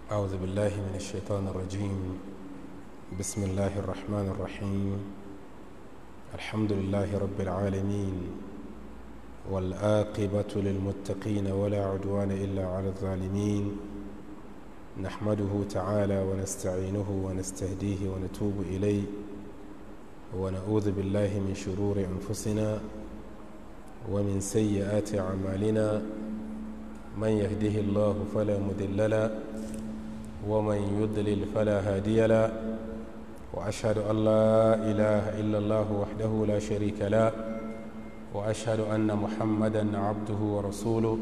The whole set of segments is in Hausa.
أعوذ بالله من الشيطان الرجيم بسم الله الرحمن الرحيم الحمد لله رب العالمين والآقبة للمتقين ولا عدوان إلا على الظالمين نحمده تعالى ونستعينه ونستهديه ونتوب إليه ونعوذ بالله من شرور أنفسنا ومن سيئات أعمالنا من يهده الله فلا مضل له ومن يضلل فلا هادي له واشهد ان لا اله الا الله وحده لا شريك له واشهد ان محمدا عبده ورسوله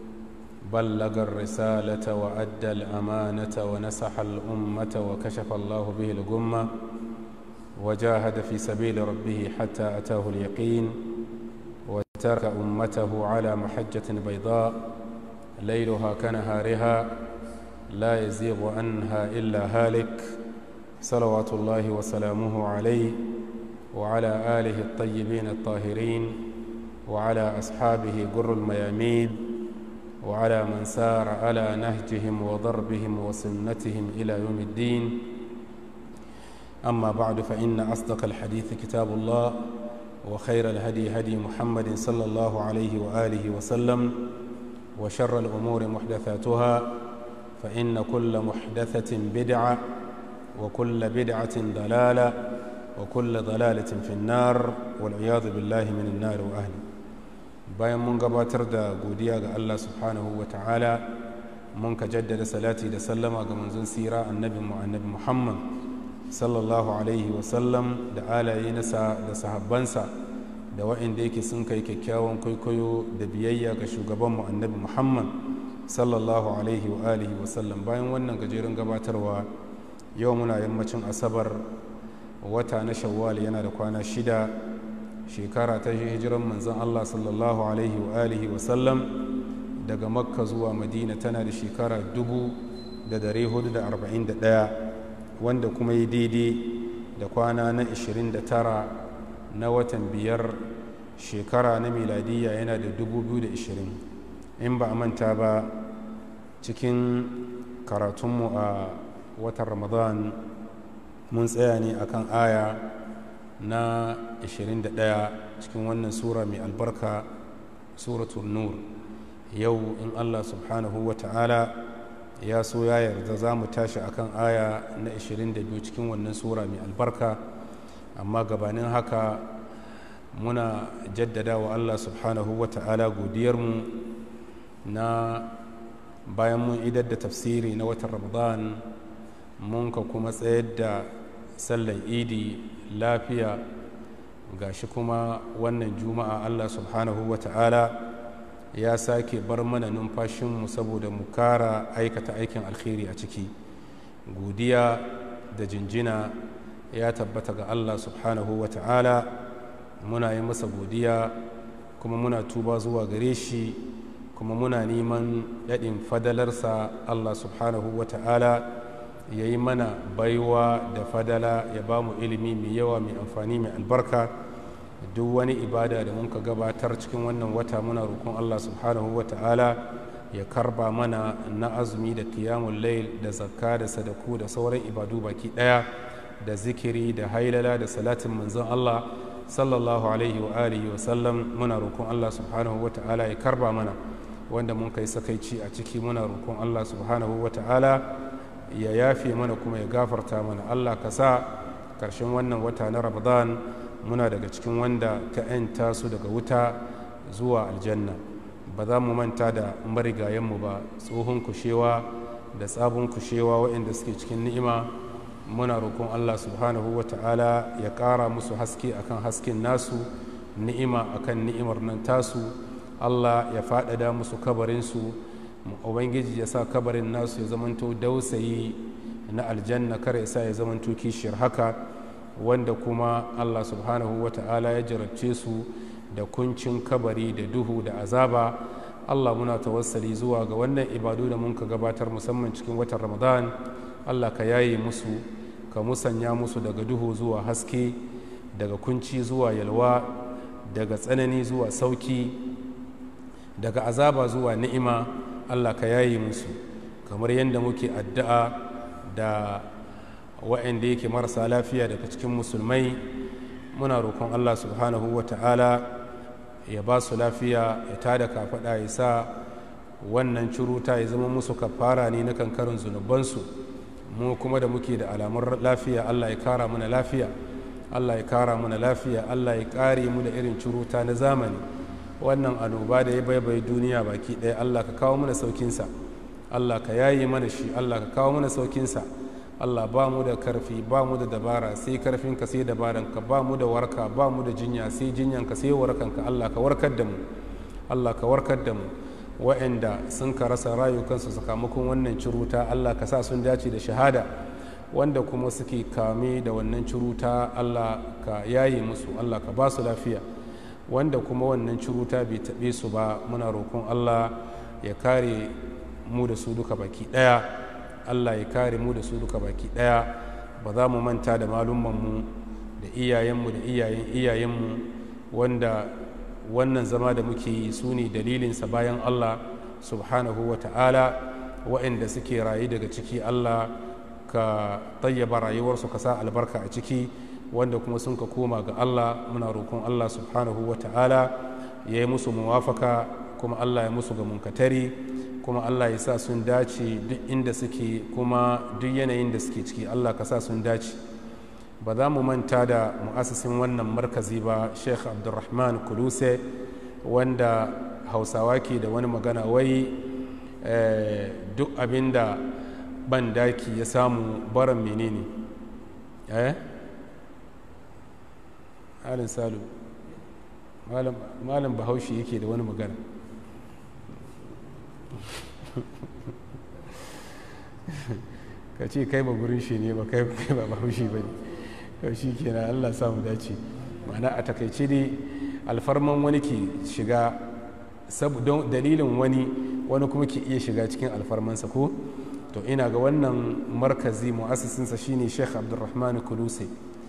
بلغ الرساله وادى الامانه ونصح الامه وكشف الله به الغمه وجاهد في سبيل ربه حتى اتاه اليقين وترك امته على محجه بيضاء ليلها كنهارها لا يزيغ عنها إلا هالك صلوات الله وسلامه عليه وعلى آله الطيبين الطاهرين وعلى أصحابه قر الميامين وعلى من سار على نهجهم وضربهم وسنتهم إلى يوم الدين أما بعد فإن أصدق الحديث كتاب الله وخير الهدي هدي محمد صلى الله عليه وآله وسلم وشر الأمور محدثاتها فإن كل محدثة بدعة وكل بدعة ضلالة وكل ضلالة في النار والعياذ بالله من النار وأهله bayan mun gabatar da godiya ga Allah subhanahu wa ta'ala mun ka jaddada salati da sallama ga manzon sira annabi mu annabi Muhammad sallallahu alaihi wa sallam da alaye nasa da sahabbansa da wa'inda yake sun kai kyakkyawan kwaikwayo da biyayya ga shugabanmu annabi Muhammad sallallahu alaihi wa alihi wa sallam bayan wannan gajeren gabatarwa yau muna yammacin asabar wata na shawwal yana da kwana shida shekara ta hijiran manzon Allah sallallahu alaihi wa alihi wa sallam daga makka zuwa madina tana da shekara dubu da dare hudu da arba'in da ɗaya wanda kuma yi daidai da kwana na ishirin da tara na watan biyar shekara na miladiyya yana da dubu biyu da ishirin in ba a manta ba cikin karatunmu a watan ramadan mun tsaya ne akan aya na 21 cikin wannan sura mai albarka suratul nur yau in allah subhanahu wa ta'ala ya so ya yarda za mu tashi akan aya na 22 cikin wannan sura mai albarka amma gabanin haka muna jaddada wa allah subhanahu wa ta'ala godiyarmu na bayan mun idar da tafsiri na watan ramadan mun ka kuma tsayar da sallan idi lafiya gashi kuma wannan juma'a allah subhanahu wa ta'ala ya sake bar mana numfashinmu saboda mu kara aikata aikin alkhairi a ciki godiya da jinjina ya tabbata ga allah subhanahu wa ta'ala muna yi masa godiya kuma muna tuba zuwa gare shi kuma muna neman daɗin fadalarsa allah subhanahu wa ta'ala ya yi mana baiwa da fadala ya ba mu ilimi mai yawa mai amfani mai albarka duk wani ibada da muka gabatar cikin wannan wata muna roƙon allah subhanahu wa ta'ala ya karba mana na azumi da kiyamun lail da zakka da sadaku da sauran ibadu baki ɗaya da zikiri da hailala da salatin manzon allah sallallahu alaihi wa alihi wa sallam muna roƙon allah subhanahu wa ta'ala ya karba mana wanda mun kai sakaici a ciki muna roƙon Allah subhanahu wa ta'ala ya yafe mana kuma ya gafarta mana Allah ka sa ƙarshen wannan wata na Ramadan muna daga cikin wanda ka ‘yanta su daga wuta zuwa aljanna ba za mu manta da marigayenmu ba tsohon kushewa da tsabon kushewa waɗanda suke cikin ni'ima muna roƙon Allah subhanahu wa ta'ala ya ƙara musu haske akan hasken nasu ni'ima akan ni'imar nan tasu Allah ya faɗaɗa musu kabarinsu ubangiji ya sa kabarin nasu ya zamanto dausayi na aljanna kar ya sa ya zamanto kishiyar haka wanda kuma Allah subhanahu wa ta'ala ya jarabce su da kuncin kabari da duhu da azaba Allah muna tawassali zuwa ga wannan ibadu da mun ka gabatar musamman cikin watan ramadan Allah ka yaye musu ka musanya musu daga duhu zuwa haske daga kunci zuwa yalwa daga tsanani zuwa sauki daga azaba zuwa ni'ima allah ka yayi musu kamar yadda muke addu'a da wa'anda yake marasa lafiya daga cikin musulmai muna roƙon allah subhanahu wa ta'ala ya ba su lafiya ya tada kafaɗa ya sa wannan curuta ya zama musu kafara ne na kankarin zunubansu mu kuma da muke da alamun lafiya allah ya kara mana lafiya allah ya kara mana lafiya allah ya kare mu da irin curuta na zamani wannan annoba da ya baibai duniya baki ɗaya allah ka kawo mana saukinsa allah ka yayi mana shi allah ka kawo mana saukinsa allah ba mu da karfi ba mu da dabara sai karfinka sai dabaranka ba mu da warka ba mu da jinya sai jinyanka sai warkanka allah ka warkar da mu allah ka warkar da mu wa'anda sun ka rasa rayukansu sakamakon wannan ciruta allah ka sa sun dace da shahada wanda kuma suke kame da wannan ciruta allah ka yaye musu allah ka ba su lafiya wanda kuma wannan ciruta bai taɓe su ba muna roƙon allah ya kare mu da su duka baki ɗaya allah ya kare mu da su duka baki ɗaya ba za mu manta da malumanmu da iyayenmu da iyayen iyayenmu wanda wannan zama da muke yi su ne dalilinsa bayan allah subhanahu wa ta'ala waɗanda suke rayu daga ciki allah ka tayyaba rayuwarsu ka sa albarka a ciki wanda kuma sun ka koma ga allah muna roƙon allah subhanahu wa ta'ala ya yi musu muwafaka kuma allah ya musu ga munkatari kuma allah ya sa sun dace duk inda suke kuma duk yanayin da suke ciki allah ka sa sun dace ba za mu manta da mu'asisin wannan markazi ba sheikh abdulrahman kuluse wanda hausawa ke da wani magana wai duk abin da ban daki ya samu baran menene eh halin salu malam bahaushe yake da wani magana ka ce kai ba gurin shi ne ba kai ba bahaushe ba ne to shi kenan allah samu dace ma'ana a takaice dai alfarman wani ke shiga don dalilin wani wani kuma ke iya shiga cikin alfarmansa ko to ina ga wannan markazi mu'assisinsa shine sheikh abdulrahman kuluse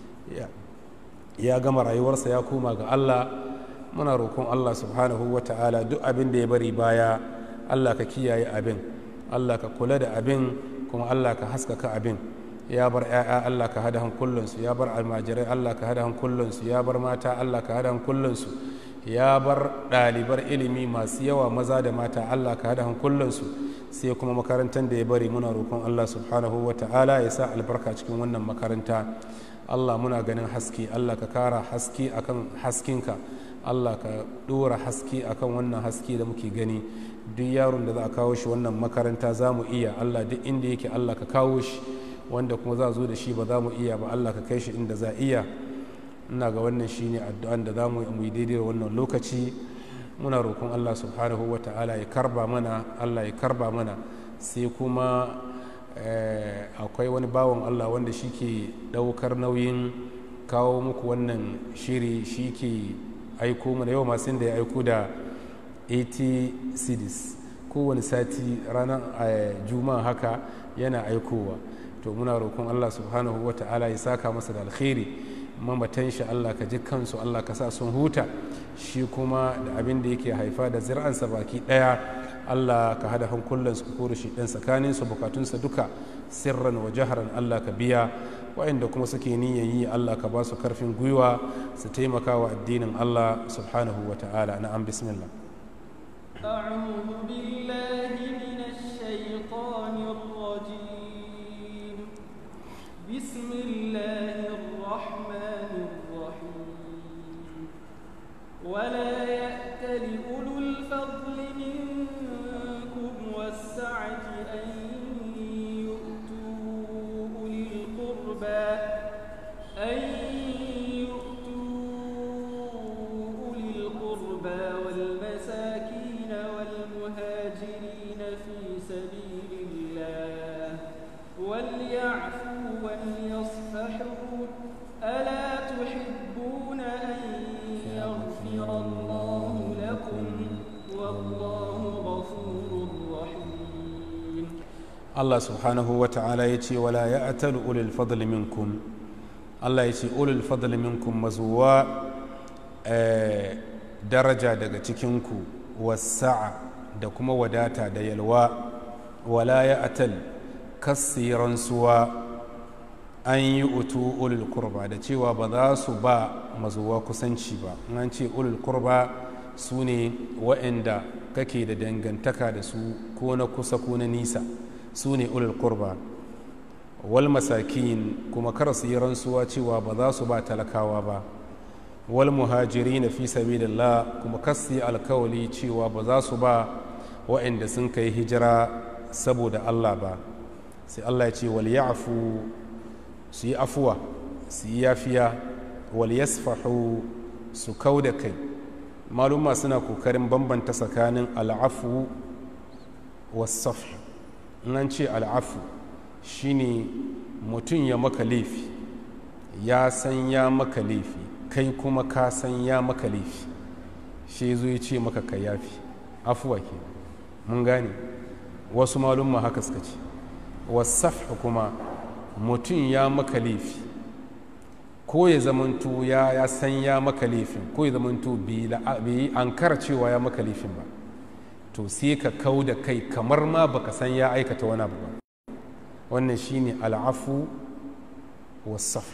ya gama rayuwarsa ya koma ga allah muna roƙon allah subhanahu wa ta'ala duk abin da ya bari baya allah ka kiyaye abin allah ka kula da abin kuma allah ka haskaka abin ya bar 'ya'ya Allah ka hada hankulansu ya bar almajirai Allah ka hada hankulansu ya bar mata Allah ka hada hankulansu ya bar ɗalibar ilimi masu yawa maza da mata Allah ka hada hankulansu sai kuma makarantar da ya bari muna roƙon Allah subhanahu wa ta'ala ya sa albarka cikin wannan makaranta Allah muna ganin haske Allah ka kara haske akan haskinka Allah ka ɗora haske akan wannan haske da muke gani duk yaron da za a kawo shi wannan makaranta za mu iya Allah duk inda yake Allah ka kawo shi wanda kuma za zo da shi ba za mu iya ba Allah ka kai shi inda za iya ina ga wannan shine addu'an da za mu yi daidai wannan lokaci muna roƙon Allah subhanahu wa ta'ala ya karba mana Allah ya karba mana sai kuma akwai wani bawan Allah wanda shi ke ɗaukar nauyin kawo muku wannan shiri shi ke aiko mana yau masu da ya aiko da 80 cds kowane sati ranar juma'a haka yana aikowa to muna roƙon Allah subhanahu wa ta'ala ya saka masa da alkhairi mamatan shi Allah ka ji kansu Allah ka sa sun huta shi kuma da abin da yake haifa da zir'ansa baki ɗaya Allah ka hada hankulansu ka kore shi ɗan tsakanin su bukatunsa duka sirran wa jaharan Allah ka biya waɗanda kuma suke niyan yi Allah ka ba su karfin gwiwa su taimaka wa addinin Allah subhanahu wa ta'ala na'am bismillah أعوذ بالله من الشيطان الرجيم بسم الله الرحمن الرحيم ولا يأتل أولو الفضل منكم والسعة أن يؤتوا أولي القربى أن يؤتوا أولي القربى والمساكين والمهاجرين في سبيل الله وليعفوا وليصفحوا ألا تحبون أن يغفر الله لكم والله غفور رحيم Allah subhanahu wa ta'ala ya ce wala ya atalu ulil fadli minkum Allah ya ce ulil fadli minkum mazuwa eh, daraja daga cikinku wasa'a da kuma wadata da yalwa wala ya atal kasiran suwa an yi utu ulul kurba da cewa ba za su ba mazuwa kusanci ba an ce ulul kurba su ne waɗanda kake da dangantaka da su ko na kusa ko na nisa su ne ulul kurba wal masakin kuma kar su yi rantsuwa cewa ba za su ba talakawa ba wal muhajiri na fi sabilillah kuma kar su yi alkawali cewa ba za su ba waɗanda sun kai hijira saboda Allah ba sai Allah ya ce wal ya'fu su yi afuwa su yi yafiya wal yasfahu su kau da kai maluma suna kokarin bambanta tsakanin al'afu wasaf in an ce al'afu shine mutum ya maka laifi ya san ya maka laifi kai kuma ka san ya maka laifi shi zo ya ce maka ka yafi afuwa ke mun gane wasu malumma haka suka ce wasaf kuma mutum ya maka laifi ko ya zamanto ya ya san ya maka laifin ko ya zamanto bai yi an cewa ya maka laifin ba to sai ka kau da kai kamar ma baka san ya aikata wani abu ba wannan shine al'afu wasaf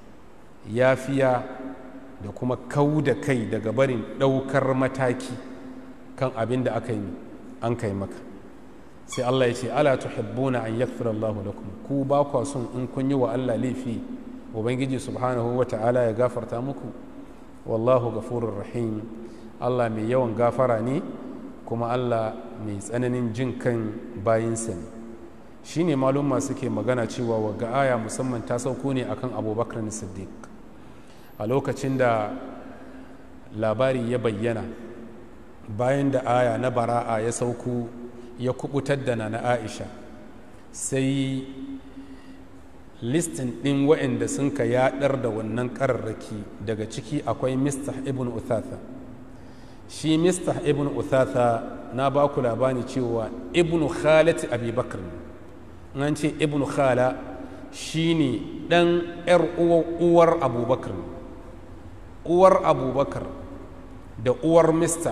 yafiya da kuma kau da kai daga barin ɗaukar mataki kan abin da aka yi an kai maka sai Allah ya ce ala tuhibbuna an yaghfira Allah lakum ku ba kwa son in kun yi wa Allah laifi ubangiji subhanahu wa ta'ala ya gafarta muku wallahu ghafurur rahim Allah mai yawan gafara ne kuma Allah mai tsananin jin kan bayinsa ne shine malumma suke magana cewa waga aya musamman ta sauko ne akan abubakar siddiq a lokacin da labari ya bayyana bayan da aya na bara'a ya sauko ya kubutar da na aisha sai listin ɗin waɗanda sun ka yaɗar da wannan ƙararraki daga ciki akwai mistah ibn uthatha shi mistah ibn uthatha na ba ku labari cewa ibn khalati abubakar an ce ibn khala shine ɗan 'yar uwar abubakar uwar abubakar da uwar mistah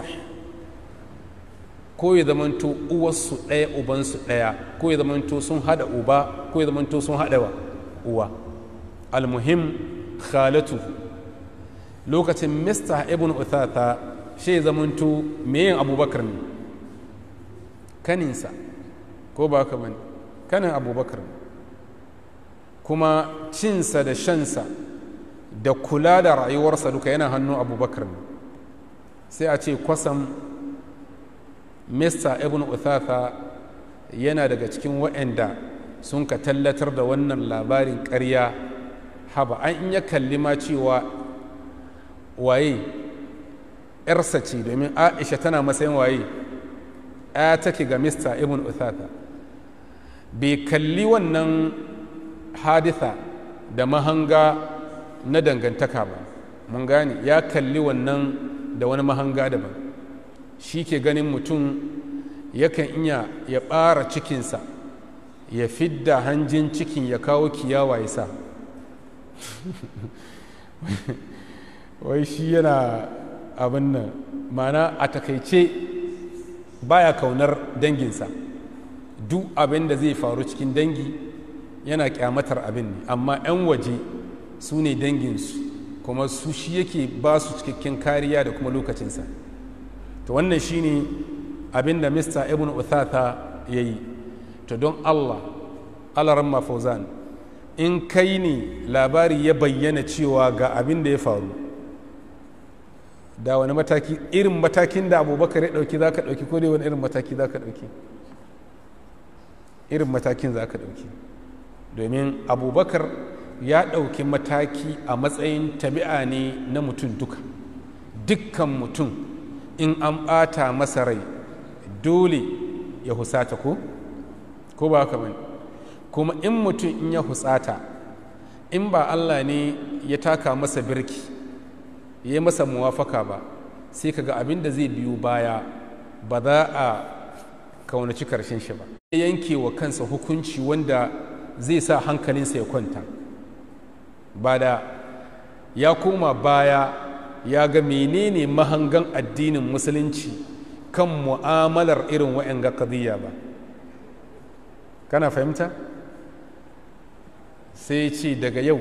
ko ya zamanto uwarsu ɗaya ubansu ɗaya ko ya zamanto sun haɗa uba ko ya zamanto sun haɗa wa uwa almuhim khalatu lokacin mista ibn uthata shi ya zamanto meyin abubakar ne kaninsa ko ba ka bane kanin abubakar ne kuma cinsa da shansa da kula da rayuwarsa duka yana hannun abubakar ne sai a ce kwasam mista ibn uthatha yana daga cikin waɗanda sun ka tallatar da wannan labarin ƙarya haba an in ya kalli ma cewa waye ‘yarsa ce domin aisha tana matsayin waye ya take ga mista ibn uthatha bai kalli wannan haditha da mahanga na dangantaka ba mun gane ya kalli wannan da wani mahanga daban shi ke ganin mutum yakan iya ya ɓara cikinsa ya fidda hanjin cikin ya kawo kiyawa ya sa wai shi yana abin nan mana a takaice baya kaunar danginsa duk abin da zai faru cikin dangi yana kyamatar abin ne amma 'yan waje su ne danginsu kuma su shi yake ba su cikakken kariya da kuma lokacinsa to wannan shine abin da mista ibn uthatha ya yi to don allah alaran mafauzan in kai ne labari ya bayyana cewa ga abin da ya faru da wani mataki irin matakin da abubakar ya ɗauki za ka ɗauki ko dai wani irin mataki za ka ɗauki irin matakin za ka ɗauki domin abubakar ya ɗauki mataki a matsayin tabi'a ne na mutum duka dukkan mutum in an ɓata masa rai dole ya husata ko ko ba haka bane kuma in mutum in ya husata in ba allah ne ya taka masa birki ya yi masa muwafaka ba sai kaga abin da zai biyo baya ba za a kaunaci karshen shi ba ya yanke wa kansa hukunci wanda zai sa hankalinsa ya kwanta ba da ya koma baya ya ga menene mahangan addinin musulunci kan mu'amalar irin wa'yan ga kadiyya ba kana fahimta sai ce daga yau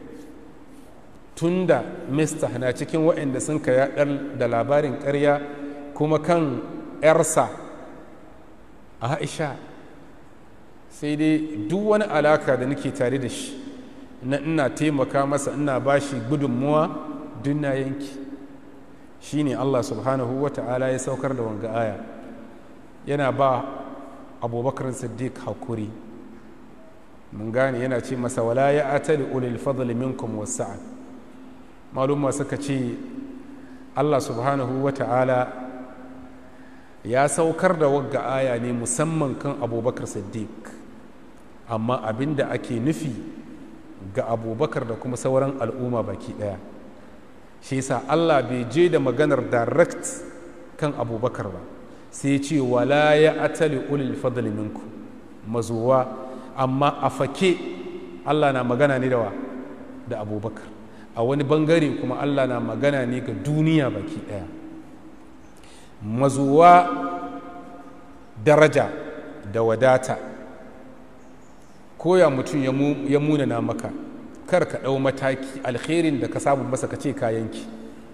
tunda mista na cikin waɗanda sun ka yaɗar da labarin ƙarya kuma kan 'yarsa a aisha sai dai duk wani alaka da nake tare da shi na ina taimaka masa ina ba shi gudunmuwa duk na yanki shi ne allah subhanahu wa ta'ala ya saukar da wanga aya yana ba abubakar siddiq hakuri mun gane yana ce masa wala ya atali ulil fadli minkum wasa'ad malumma suka ce allah subhanahu wa ta'ala ya saukar da wagga aya ne musamman kan abubakar siddiq amma abin da ake nufi ga abubakar da kuma sauran al'umma baki daya shi yasa allah bai je da maganar direct kan abubakar ba sai ce wala ya atali ulil fadli minku mazuwa amma a fake allah na magana ne da wa da abubakar a wani bangare kuma allah na magana ne ga duniya baki daya mazuwa daraja da wadata koya mutum ya munana maka kar ka ɗau mataki alherin da ka samu masa ka ce kayanki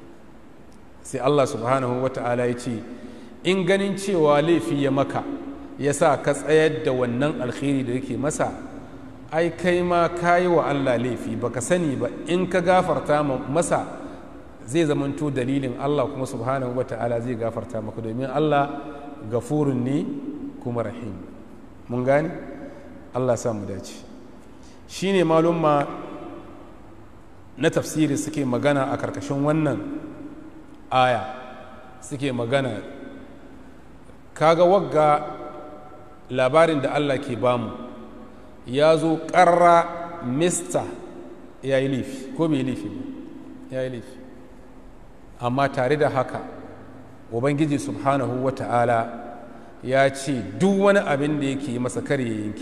sai allah subhanahu wa ta'ala ya ce in ganin cewa laifi ya maka ya sa ka tsayar da wannan alheri da yake masa ai kai ma ka yi wa allah laifi baka sani ba in ka gafarta masa zai zamanto dalilin Allah kuma subhanahu wa ta'ala zai gafarta maka domin Allah gafurun ne kuma rahim mun gane Allah sa mu dace shine malumma na tafsiri suke magana a karkashin wannan aya suke magana kaga wagga labarin da Allah ke bamu ya zo ƙarra mista ya yi laifi ko mai laifi ya yi laifi amma tare da haka ubangiji subhanahu wa ta'ala ya ce duk wani abin da yake masa kare yanki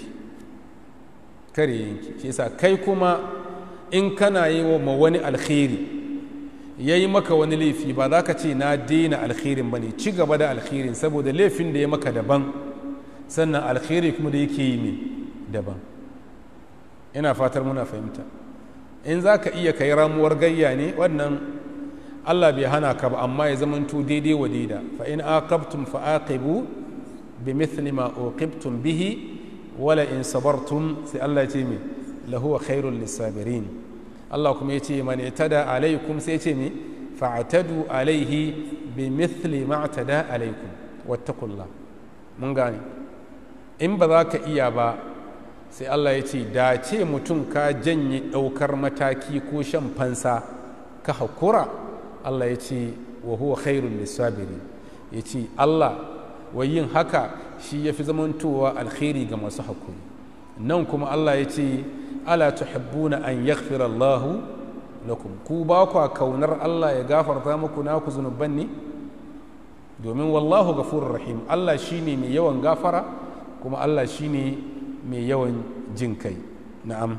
kare yanki shi yasa kai kuma in kana yi wa wani alkhairi ya yi maka wani laifi ba za ka ce na daina alkhairin ba ne ci gaba da alkhairin saboda laifin da ya maka daban sannan alkhairi kuma da yake yi mai daban ina fatar muna fahimta in za ka iya kai ramuwar gayya ne wannan Allah bai hana ka ba amma ya zamanto daidai wa daida fa in aqabtum fa aqibu bi mithli ma uqibtum bihi wala in sabartum sai Allah ya ce me lahu khairul lisabirin Allah kuma ya ce man itada alaikum sai ya ce me fa'tadu alaihi bi mithli ma atada alaikum wattaqullah mun gane in ba za ka iya ba sai Allah ya ce da ce mutum ka janye ɗaukar mataki ko shan fansa ka hakura Allah ya ce wa huwa khairul lisabiri ya ce Allah wa yin haka shi ya fi zamantowa alkhairi ga masu hakuri nan kuma Allah ya ce ala tuhibbuna an yaghfira Allah lakum ku ba kwa kaunar Allah ya gafarta muku naku zunuban ne domin wallahu ghafurur rahim Allah shine mai yawan gafara kuma Allah shine mai yawan jin kai na'am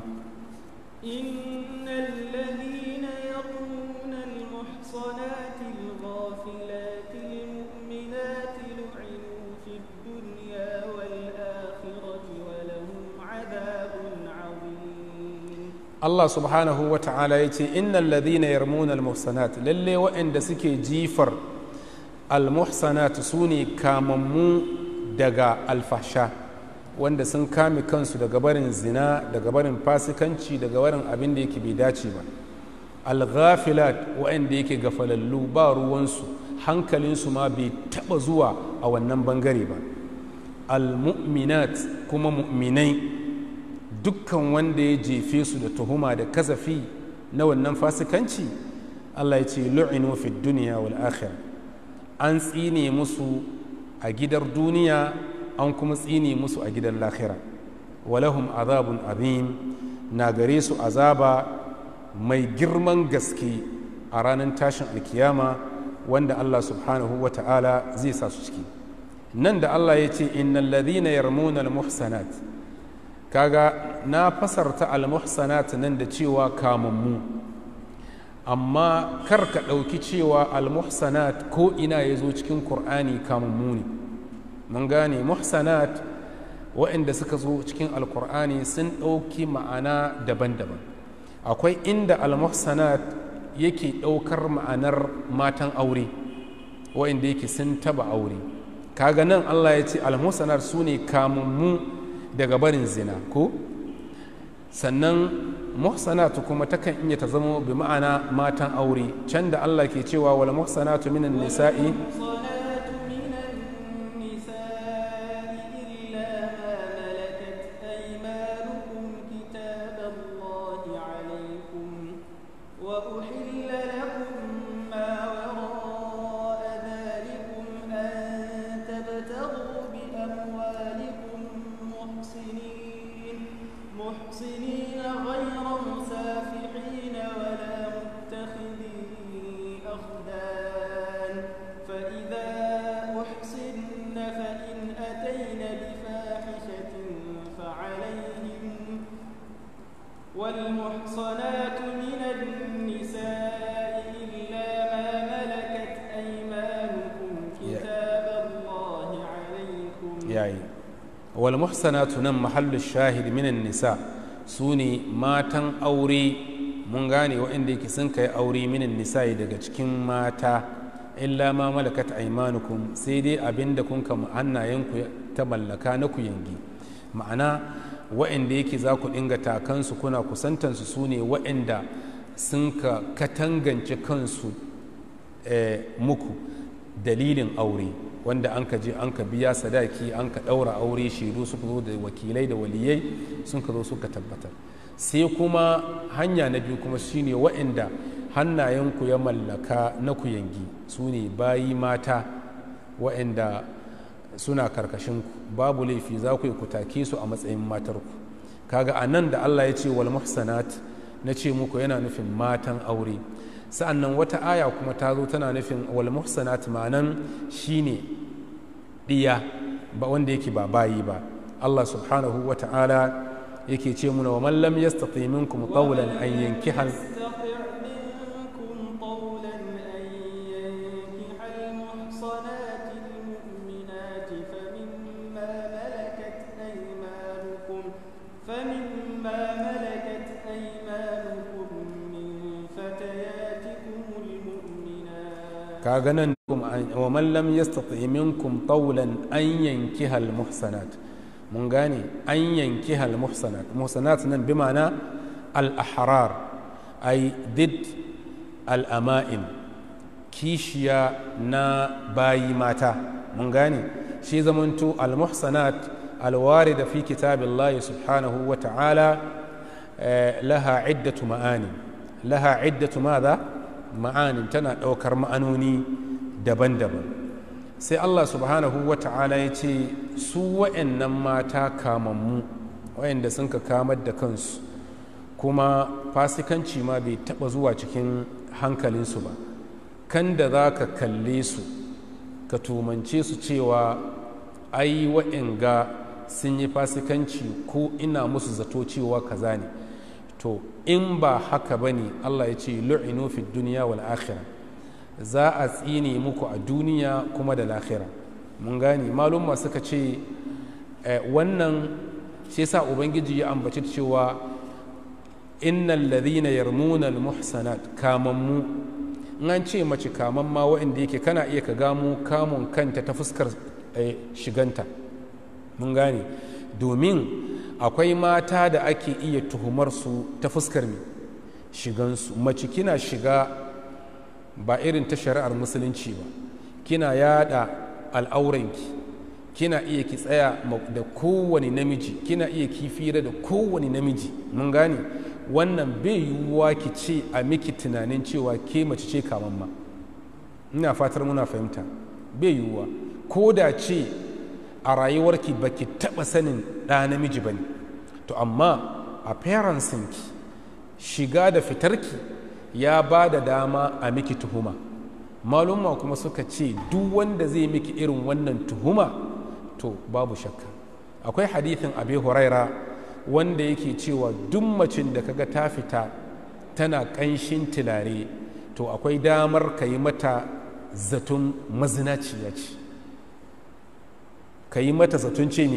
إن الذين يرمون المحصنات الغافلات المؤمنات لعنوا في الدنيا والآخرة ولهم عذاب عظيم Allah subhanahu wa ta'ala ya ce innal ladhina yarmuna al-muhsanat lalle waɗanda suke jifar al-muhsanat su ne kamammu daga alfasha wanda sun kame kansu daga barin zina daga barin fasikanci daga barin abin da yake bai dace ba al-ghafilat waɗanda yake gafalallu ba ruwansu hankalinsu ma bai taɓa zuwa a wannan bangare ba al-mu'minat kuma mu'minai dukkan wanda ya jefe su da tuhuma da kasafi na wannan fasikanci Allah ya ce lu'inu fi duniya wal akhirah an tsine musu a gidar duniya an kuma tsine musu a gidan lahira walahum azabun azim na gare su azaba mai girman gaske a ranar tashin alkiyama wanda Allah subhanahu wa ta'ala zai sa su ciki nan da Allah ya ce innal ladhina yarmuna al-muhsanat kaga na fasarta al-muhsanat nan da cewa kamammu amma kar ka ɗauki cewa al-muhsanat ko ina ya zo cikin ƙur'ani kamammu ne mun gane muhsanat waɗanda suka zo cikin alkur'ani sun ɗauki ma'ana daban-daban akwai inda almuhsanat yake ɗaukar ma'anar matan aure waɗanda yake sun taba aure kaga nan allah ya ce almuhsanat su ne kamammu daga barin zina ko sannan muhsanatu kuma takan iya ta zama bi ma'ana matan aure can da allah ke cewa wal muhsanatu minan nisa'i والمحصنات من النساء إلا ما ملكت أيمانكم كتاب الله عليكم yayi wal muhsanatu nan mahallu shahid minan nisa su ne matan aure mun gane waɗanda yake sun kai aure minan nisa daga cikin mata illa ma malakat aimanukum sai dai abinda kun kama hannayenku ta mallaka na ku yangi ma'ana waɗanda yake za ku dinga takansu kuna kusantansu su ne waɗanda sun ka katangance kansu muku dalilin aure wanda an ka je an ka biya sadaki an ka ɗaura aure shaidu suka zo da wakilai da waliyai sun ka zo suka tabbatar sai kuma hanya na biyu kuma shine waɗanda hannayenku ya mallaka na ku yangi su ne bayi mata waɗanda suna karkashinku babu laifi za ku yi ku take su a matsayin matarku kaga a nan da allah ya ce wal muhsanat na ce muku yana nufin matan aure sa'annan wata aya kuma ta zo tana nufin wal muhsanat ma'anan shine diya ba wanda yake ba bayi ba Allah subhanahu wa ta'ala yake ce muna wa man lam yastati minkum qawlan an yankiha kaga nan wa man lam yastati minkum qawlan an yankiha al muhsanat mun gane an yankiha al muhsanat muhsanat nan bi ma'ana al ahrar ay did al ama'in kishiya na bayi mata mun gane shi zamanto al muhsanat al warida fi kitabillahi subhanahu wa ta'ala laha iddatu ma'ani laha iddatu madha ma'anin tana ɗaukar ma'anoni daban-daban sai allah subhanahu wa ta'ala ya ce su wa'annan mata kamammu wa'anda sun ka kamar da kansu kuma fasikanci ma bai taɓa zuwa cikin hankalinsu ba kan da za ka kalle su ka tumance su cewa ai wa'anga sun yi fasikanci ko ina musu zato cewa kaza ne to in ba haka ba ne allah ya ce lu'inu fi duniya wal akhira za a tsine muku a duniya kuma da lahira mun gane malumma suka ce wannan shi sa ubangiji ya ambaci cewa innal ladhina yarmuna al muhsanat kamammu in an ce mace kaman ma waɗanda yake kana iya ka gamo kamun kanta ta fuskar shiganta mun gane domin akwai mata da ake iya tuhumar su ta fuskar mai shigansu mace kina shiga ba irin ta shari'ar musulunci ba kina yada al'auranki kina iya ki tsaya da kowane namiji kina iya kifira da kowane namiji mun gane wannan bai yiwuwa ki ce a miki tunanin cewa ke mace ce kaman ma ina fatar muna fahimta bai yiwuwa ko da ce a rayuwarki ba ki taɓa sanin ɗa namiji ba ne to amma a ki shiga da fitarki ya ba da dama a miki tuhuma malumma kuma suka ce duk wanda zai miki irin wannan tuhuma to babu shakka akwai hadithin abi huraira wanda yake cewa duk macin da kaga ta fita tana ƙanshin tilare to akwai damar ka yi mata zaton mazinaciya ce ka yi mata zaton ce ne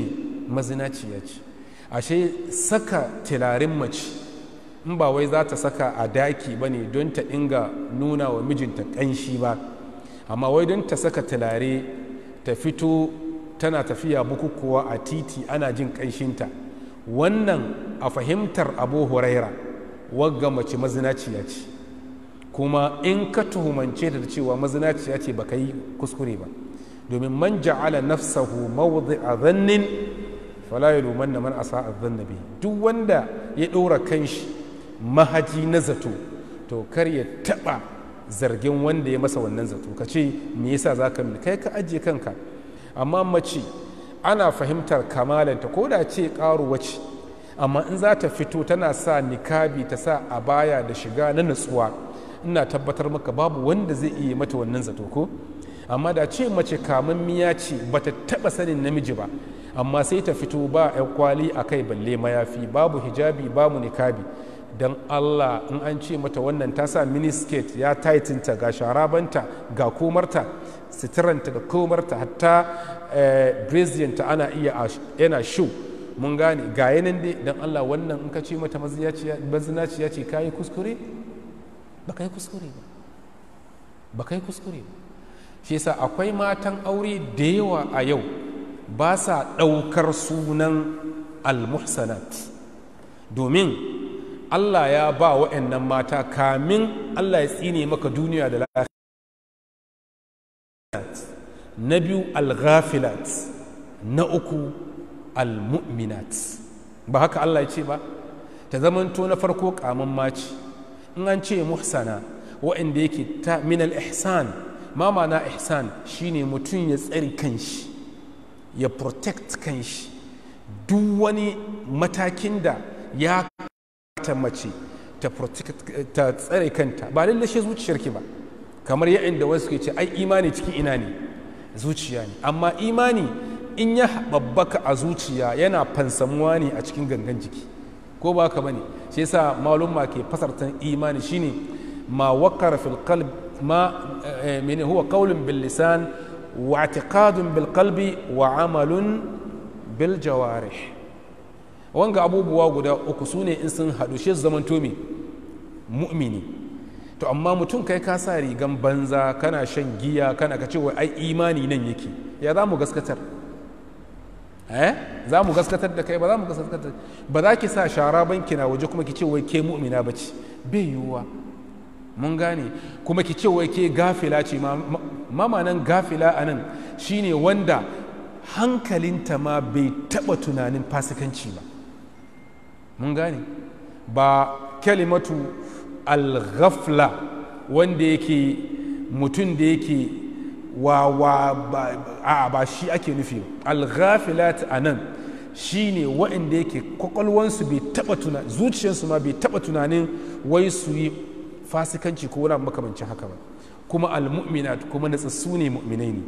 mazinaciya ce ashe saka tilarin mace in ba wai za ta saka a daki ba ne don ta inga nuna wa mijinta ƙanshi ba amma wai don ta saka tilare ta fito tana tafiya bukukuwa a titi ana jin ƙanshinta wannan a fahimtar abu huraira wagga mace mazinaciya ce kuma in ka tuhumance ta da cewa mazinaciya ce baka yi kuskure ba domin man ja'ala nafsahu mawdi'a dhannin fala yalumanna man asa'a dhanna bihi duk wanda ya ɗora kanshi mahaji na zato to kar ya taɓa zargin wanda ya masa wannan zato ka ce me yasa za ka kai ka ajiye kanka amma mace ana fahimtar kamalanta ko da ce ƙaruwa ce amma in za ta fito tana sa nikabi ta sa a baya da shiga na natsuwa ina tabbatar maka babu wanda zai iya mata wannan zato ko amma da ce mace kamammiya ce bata taɓa sanin namiji ba amma sai ta fito ba 'yan kwali a kai balle mayafi babu hijabi babu nikabi don allah in an ce mata wannan ta sa miniskirt ya taitinta ga sharabanta ga komarta sitiranta da komarta hatta brazilianta ana iya yana shu mun gane ga yanan dai don allah wannan in ka ce mata mazinaciya ce ka yi kuskure ba ka yi kuskure ba ba ka yi kuskure ba shi yasa akwai matan aure da yawa a yau ba sa ɗaukar sunan al-muhsanat domin Allah ya ba wa'annan mata kamin Allah ya tsine maka duniya da lafiya na biyu al-ghafilat na uku al-mu'minat ba haka Allah ya ce ba ta zamanto na farko kamun maci in an ce muhsana wa'anda yake ta min al-ihsan ma ma'ana ihsan shine mutum ya tsari kanshi ya protect kanshi duk wani matakin da ya ta mace ta tsare kanta ba lallashe zuciyarki ba kamar yayin da wasu ke ce ai imani cikin ina ne zuciya ne amma imani in ya babbaka a zuciya yana fansamuwa ne a cikin gangan jiki ko ba ka bane shi yasa malumma ke fasartan imani shine ma wakara fil qalb ma mene huwa qawlun bil lisan wa i'tiqadun bil qalbi wa amalun bil jawarih wanga abubuwa guda uku su ne in sun haɗu shi zaman tomi mu'mini to amma mutum kai ka sa rigan banza kana shan giya kana ka cewa ai imani nan yake ya za mu gaskatar eh za mu gaskatar da kai ba za mu gaskatar ba za ki sa shara banki na waje kuma ki ce wai ke mu'mina ba ce bai yiwuwa mun gane kuma ki ce wai ke gafila ce ma nan gafila a nan shine wanda hankalinta ma bai taɓa tunanin fasikanci ba mun gane ba kalimatu al-ghafla wanda yake mutum da yake wa wa ba, ba shi ake nufi al-ghafilat a nan shi ne waɗanda yake kwakwalwansu bai taɓa tunanin zuciyarsu ma bai taɓa tunanin wai su yi fasikanci ko wani makamancin haka ba kuma al-mu'minat kuma natsassu ne mu'minai ne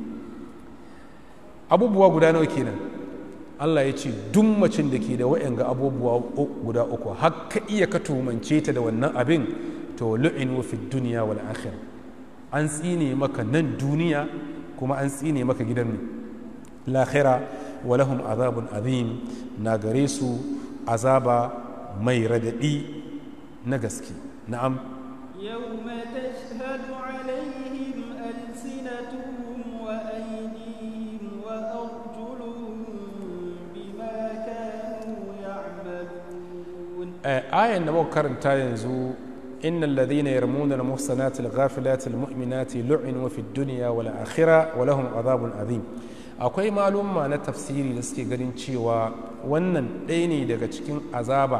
abubuwa guda nawa kenan Allah ya ce duk macin da ke da wa'yanga abubuwa guda uku har ka iya ka tumance ta da wannan abin to lu'inu fi duniya wal akhir an tsine maka nan duniya kuma an tsine maka gidan ne lahira wa lahum azabun azim na gare su azaba mai radadi na gaske na'am يوم تشهد عليهم ألسنتهم وأيديهم وأرجلهم بما كانوا يعملون آية نبو كرنتا ينزو إن الذين يرمون المحصنات الغافلات المؤمنات لعنوا في الدنيا والآخرة ولهم عذاب عظيم akwai malumma na tafsiri da suke ganin cewa wannan ɗaya ne daga cikin azaba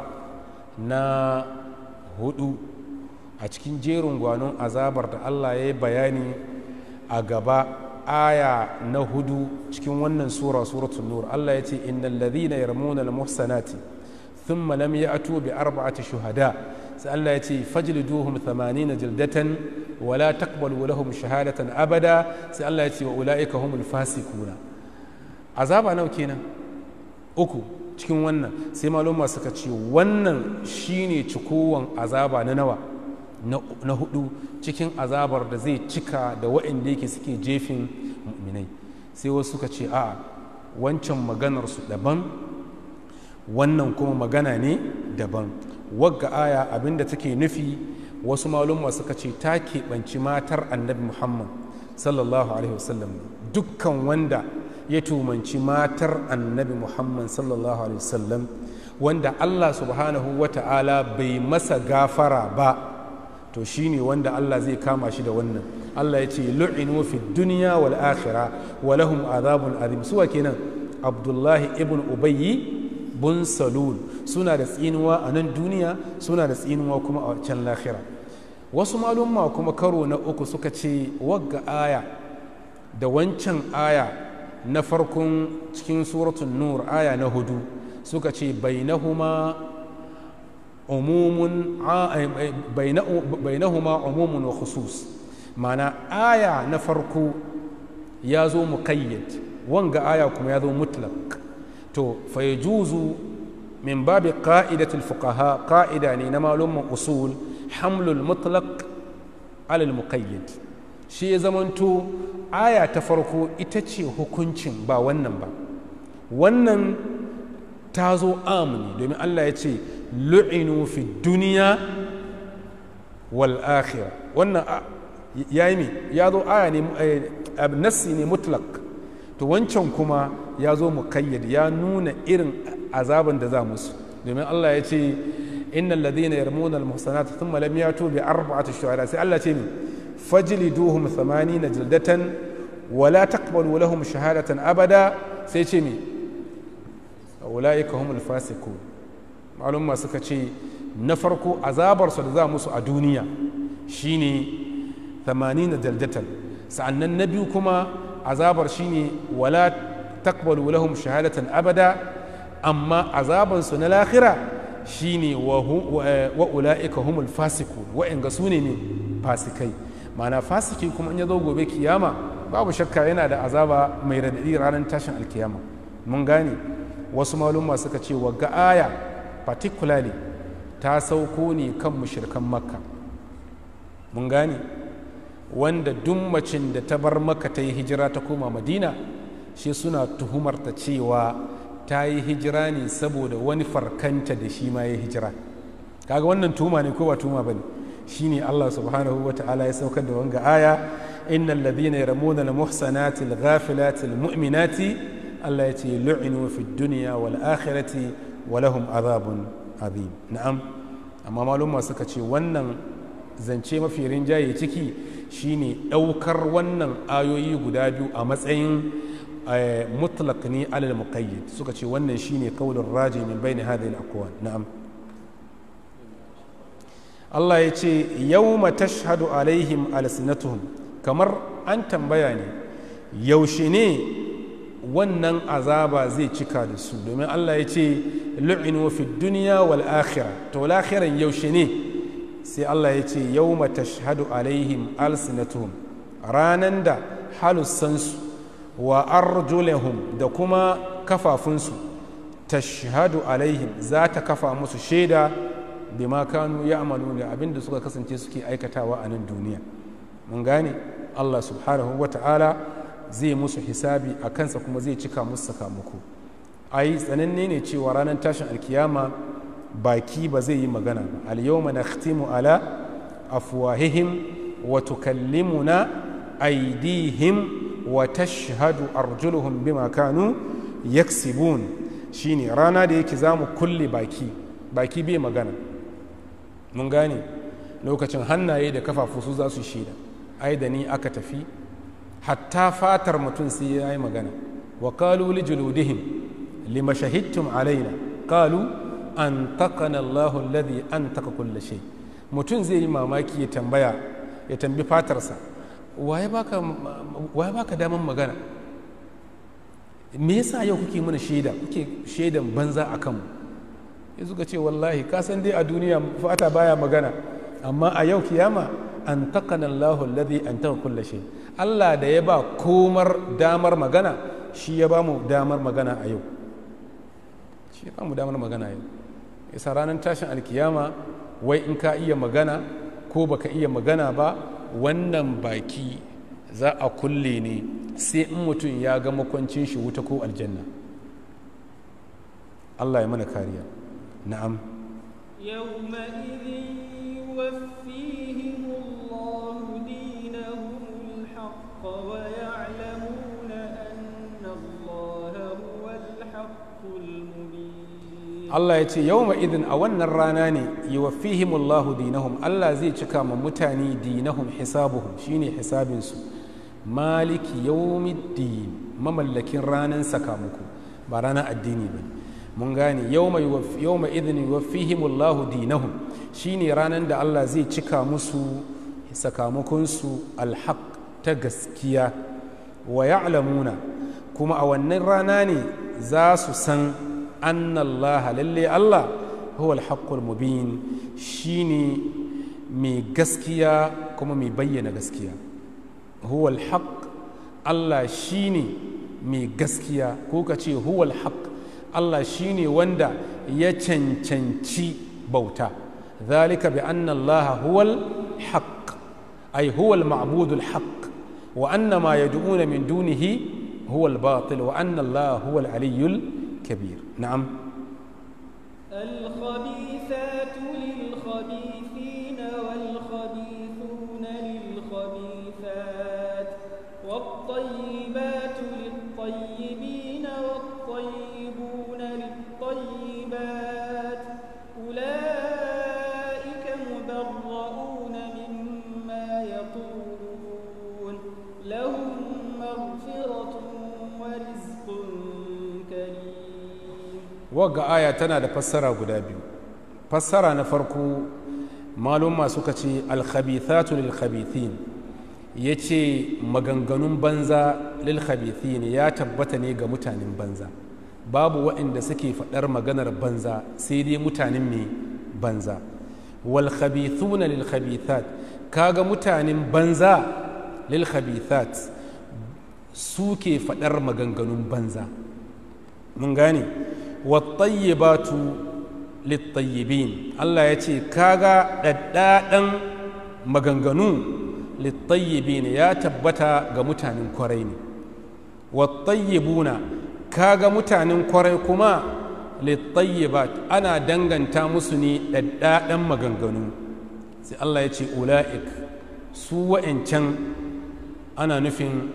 na hudu a cikin jerin gwanon azabar da Allah ya yi bayani a gaba aya na hudu cikin wannan sura suratul nur Allah ya ce innal ladhina yarmuna al muhsanati thumma lam ya'tu bi arba'ati shuhada sai Allah ya ce fajliduhum 80 jildatan wa la taqbalu lahum shahadatan abada sai Allah ya ce wa ulaika humul fasikuna azaba nawa kenan uku cikin wannan sai maluma suka ce wannan shine cikowan azaba na nawa na hudu cikin azabar da zai cika da waɗanda yake suke jefin mu'minai sai wasu suka ce a wancan maganarsu daban wannan kuma magana ne daban wagga aya abinda take nufi wasu malumma suka ce ta keɓanci matar annabi muhammad sallallahu alaihi wasallam dukkan wanda ya tumanci matar annabi muhammad sallallahu alaihi wasallam wanda allah subhanahu wa ta'ala bai masa gafara ba to shine wanda allah zai kama shi da wannan allah ya ce lu'inu fi duniya wal akhira wa lahum azabun azim suwa kenan abdullahi ibn ubayyi bun salul suna da tsinuwa a nan duniya suna da tsinuwa kuma a can lahira wasu malumma kuma karo na uku suka ce wagga aya da wancan aya na farkon cikin suratun nur aya na hudu suka ce bainahuma umumun bainahuma umumun wa khusus mana aya na farko ya zo muqayyad wanga aya kuma ya zo mutlaq to fa yajuzu min babi qa'idatul fuqaha qa'ida ne na malumman usul hamlul mutlaq alal muqayyad shi ya zamanto aya ta farko ita ce hukuncin ba wannan ba wannan ta zo amini domin Allah ya ce lu'inu fi duniya wal akhirah wannan ya yi ya zo aya ne nassi ne mutlaq to wancan kuma ya zo mukayyad ya nuna irin azaban da za musu domin Allah ya ce innal ladina yarmuna al muhsanat thumma lam yatu bi arba'ati shuhada sai Allah ce mi fajliduhum 80 jildatan wala taqbalu lahum shahadatan abada sai ce mi ulaika humul fasiqun malumma suka ce na farko azabar su da za musu a duniya shine 80 jildatan sa'annan na biyu kuma azabar shine wala taqbalu lahum shahadatan abada amma azabansu na lahira shine wa ula'ika humul fasikun wa'inga su ne fasikai mana fasiki kuma in ya zo gobe kiyama babu shakka yana da azaba mai radadi ranar tashin alkiyama mun gane wasu malumma suka ce wagga aya particularly ta sauko ne kan mushirkan makka mun gane wanda duk macin da ta bar maka ta yi hijira ta koma madina shi suna tuhumarta cewa ta yi hijira ne saboda wani farkanta da shi ma ya hijira kaga wannan tuma ne ko ba tuma bane shine Allah subhanahu wa ta'ala ya saukar da wanga aya innal ladhina yaramuna al muhsanati al ghafilati al mu'minati Allah ya ce lu'inu fid dunya wal akhirati wa lahum azabun azim na'am amma maluma suka ce wannan zance mafi rinjaye ciki shine daukar wannan ayoyi guda biyu a matsayin mutlaq ne alal muqayyid suka ce wannan shine kaulin raji min bayni hadhihi al-aqwal na'am Allah ya ce yawma tashhadu alaihim alsinatuhum kamar an tambaya ne yaushe ne wannan azaba zai cika da su domin Allah ya ce lu'inu fi dunya wal akhirah to lakhiran yaushe ne sai Allah ya ce yawma tashhadu alaihim alsinatuhum ranan da halussansu wa arjulahum da kuma kafafunsu tashhadu alaihim za ta kafa musu shaida bima kanu ya'malu da abinda suka kasance suke aikatawa a nan duniya mun gane Allah subhanahu wa ta'ala zai musu hisabi a kansa kuma zai cika musu sakamako ai tsananne ne cewa ranar tashin alkiyama baki ba zai yi magana ba al-yawma nakhtimu ala afwahihim wa tukallimuna aydihim wa tashhadu arjuluhum bima kanu yaksibun shine rana da yake zamu kulle baki baki bai magana mun gane lokacin hannaye da kafafu su za su shaida ai da ni aka tafi hatta fatar mutum sai ya yi magana wa qalu li juludihim lima shahidtum alaina qalu an taqana Allahu alladhi antaka kulla shay mutum zai yi mamaki ya tambaya ya tambi fatarsa waye baka waye baka daman magana me yasa yau kuke mana shaida kuke shaidan banza a kanmu ya suka ce wallahi ka san dai a duniya fata baya magana amma a yau kiyama an taqana Allahu alladhi antaka kulla shay Allah da ya ba komar damar magana shi ya ba mu damar magana a yau shi ya ba mu damar magana yau yasa ranar tashin alkiyama wai in ka iya magana ko baka iya magana ba wannan baki za a kulle ne sai in mutum ya ga makwancin shi wuta ko aljanna Allah ya mana kariya na'am يومئذ يوفيهم الله دينهم الحق ويعلمون أن الله هو الحق المبين Allah ya ce yawma idin a wannan rana ne yuwaffihimullahu dinahum Allah zai cika ma mutane dinahum hisabuhum shine hisabinsu maliki yawmiddin mamallakin ranar sakamako ba ranar addini ba mun gane yawma idin yuwaffihimullahu dinahum shine ranar da Allah zai cika musu sakamakonsu alhaq ta gaskiya wa ya'lamuna kuma a wannan rana ne za su san anna Allah lalle Allah huwa alhaqqul mubin shine mai gaskiya kuma mai bayyana gaskiya huwa alhaq Allah shine mai gaskiya ko ka ce huwa alhaq Allah shine wanda ya cancanci bauta ذلك بأن الله هو الحق أي هو المعبود الحق وأن ما يدعون من دونه هو الباطل وأن الله هو العلي الكبير نعم الخبيثات للخبيثين والخبيثون للخبيثات والطيبات للطيبين والطيبون للطيبات أولئك مبرؤون مما يقولون لهم مغفرة ورزق كريم wagga aya tana da fassara guda biyu fassara na farko malumma suka ce alkhabithatu lil khabithin ya ce maganganun banza lil khabithin ya tabbata ne ga mutanen banza babu waɗanda suke faɗar maganar banza sai dai mutanen mai banza wal khabithuna lil khabithat kaga mutanen banza lil khabithat suke faɗar maganganun banza mun gane wattayyibatu littayyibin Allah ya ce kaga ɗaɗɗaɗan maganganu littayyibin ya tabbata ga mutanen kwarai ne wattayyibuna kaga mutanen kwarai kuma littayyibat ana danganta musu ne ɗaɗɗaɗan maganganu sai Allah ya ce ula'ik su wa'ancan ana nufin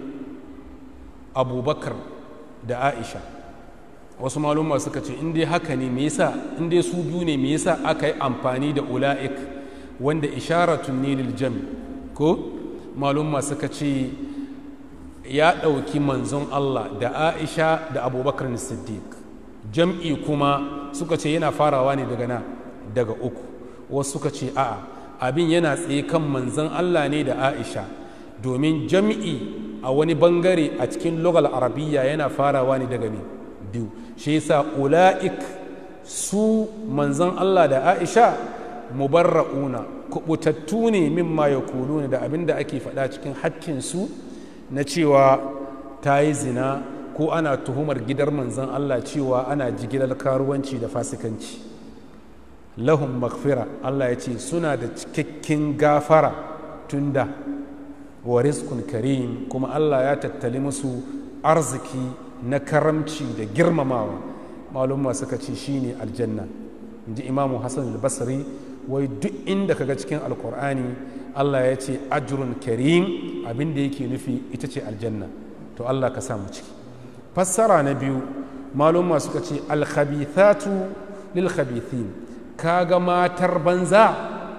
abubakar da aisha wasu malumma suka ce in dai haka ne me yasa in dai su biyu ne me yasa aka yi amfani da ula'ik wanda isharatun ne lil jam ko malumma suka ce ya ɗauki manzon Allah da Aisha da Abubakar Siddiq jam'i kuma suka ce yana farawa ne daga na daga uku wasu suka ce a'a abin yana tsaye kan manzon Allah ne da Aisha domin jam'i a wani bangare a cikin lugal arabiyya yana farawa ne daga ne biyu shi yasa ula'ik su manzon Allah da Aisha mubarra'una kubutattu ne mimma ya ne da abin da ake faɗa cikin hakkinsu na cewa ta yi zina ko ana tuhumar gidar manzon Allah cewa ana jigilar karuwanci da fasikanci lahum makfira Allah ya ce suna da cikakken gafara tun da wa rizqun karim kuma Allah ya tattali musu arziki na karamci da girmamawa malumma suka ce shine aljanna inji imamu hassan al-basri wai duk inda kaga cikin alkur'ani Allah ya ce ajrun karim abin da yake nufi ita ce aljanna to Allah ka samu ciki fassara na biyu malumma suka ce alkhabithatu lil khabithin kaga matar banza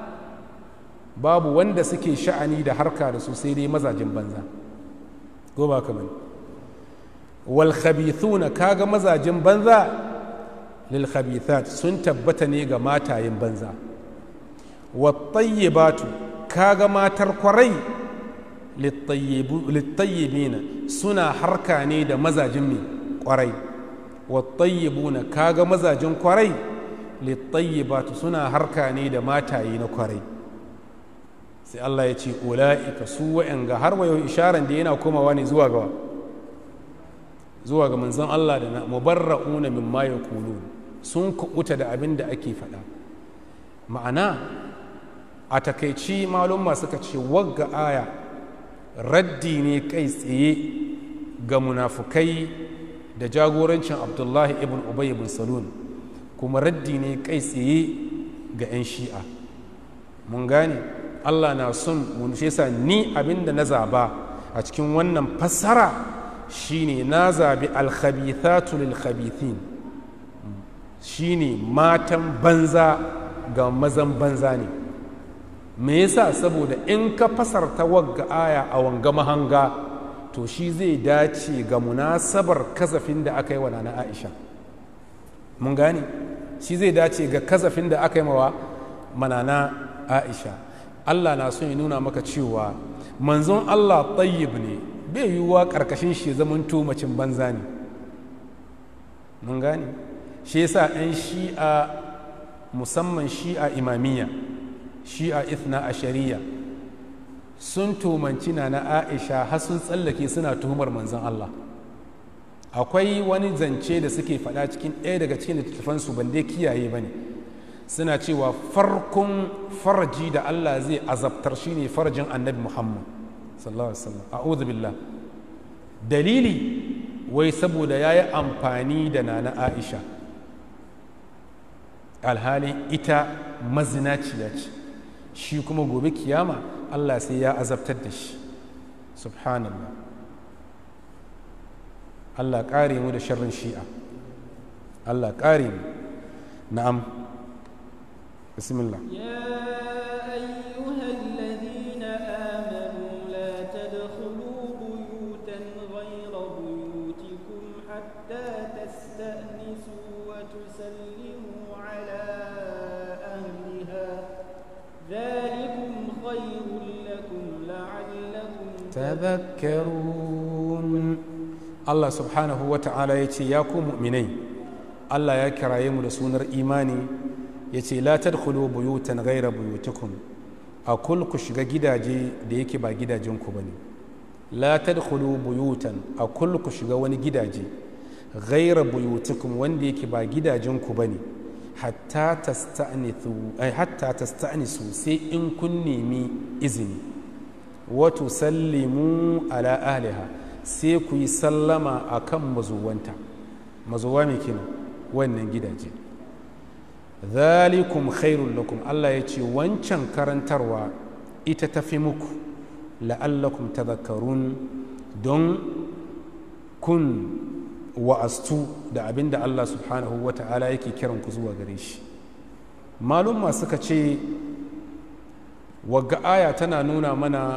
babu wanda suke sha'ani da harka da su sai dai mazajin banza ko ba ka bane wal khabithuna kaga mazajin banza lil khabithat sun tabbata ne ga matayen banza wat tayyibatu kaga matar kwarai littayyibina suna harka ne da mazajin mai kwarai wattayyibuna kaga mazajin kwarai littayyibatu suna harka ne da mataye na kwarai sai Allah ya ce ula'ika su wa'anga har wayo isharan da yana komawa ne zuwa ga zuwa ga manzon Allah da na mubarra'una mimma yaqulun sun kubuta da abin da ake faɗa ma'ana a takaici malumma suka ce wagga aya raddi ne kai tsaye ga munafukai da jagorancin abdullahi ibn ubay ibn salun kuma raddi ne kai tsaye ga 'yan shi'a mun gane allah na son mun shi yasa ni abinda na zaba a cikin wannan fassara shine na zabi alkhabithatu lil khabithin shine matan banza ga mazan banza ne me yasa saboda in ka fasarta wagga aya a wanga mahanga to shi zai dace ga munasabar kasafin da aka yi wa nana aisha mun gane shi zai dace ga kasafin da aka yi mawa manana aisha allah na son ya nuna maka cewa manzon allah tayyib ne bai yiwuwa karkashin shi zaman macin banza ne mun gane shi yasa 'yan shi'a musamman shi'a imamiyya shi'a ithna a shari'a sun tumanci na na aisha har sun tsallake suna tuhumar manzon allah akwai wani zance da suke faɗa cikin ɗaya daga cikin littattafansu ban dai kiyaye ba ne suna cewa farkon farji da allah zai azabtar shine farjin annabi muhammad sallallahu alaihi wasallam a'udhu billah dalili wai saboda ya yi amfani da nana aisha alhali ita mazinaciya ce shi kuma gobe kiyama allah sai ya azabtar da shi subhanallah allah ƙare mu da sharrin shi'a allah ƙare mu na'am bismillah يا أيها الذين آمنوا لا تدخلوا بيوتا غير بيوتكم حتى تستأنسوا وتسلموا على أهلها ذلكم خير لكم لعلكم tadhakkarun Allah subhanahu wa ta'ala ya ce ya ku mu'minai Allah ya kiraye mu da sunar imani ya ce la tadkhulu buyutan ghaira buyutikum a kul ku shiga gidaje da yake ba gidajenku bane la tadkhulu buyutan a kul ku shiga wani gidaje ghaira buyutikum wanda yake ba gidajenku bane hatta tasta'nithu ay hatta tasta'nisu sai in kun nemi izini wato sallimu ala ahliha sai ku yi sallama a kan mazuwanta mazuwa mai kenan wannan gidaje zalikum khairun lakum Allah ya ce wancan karantarwa ita tafi muku la'allakum tadhakkarun don kun wa'astu da abin da Allah subhanahu wa ta'ala yake kiran ku zuwa gare shi malumma suka ce wagga aya tana nuna mana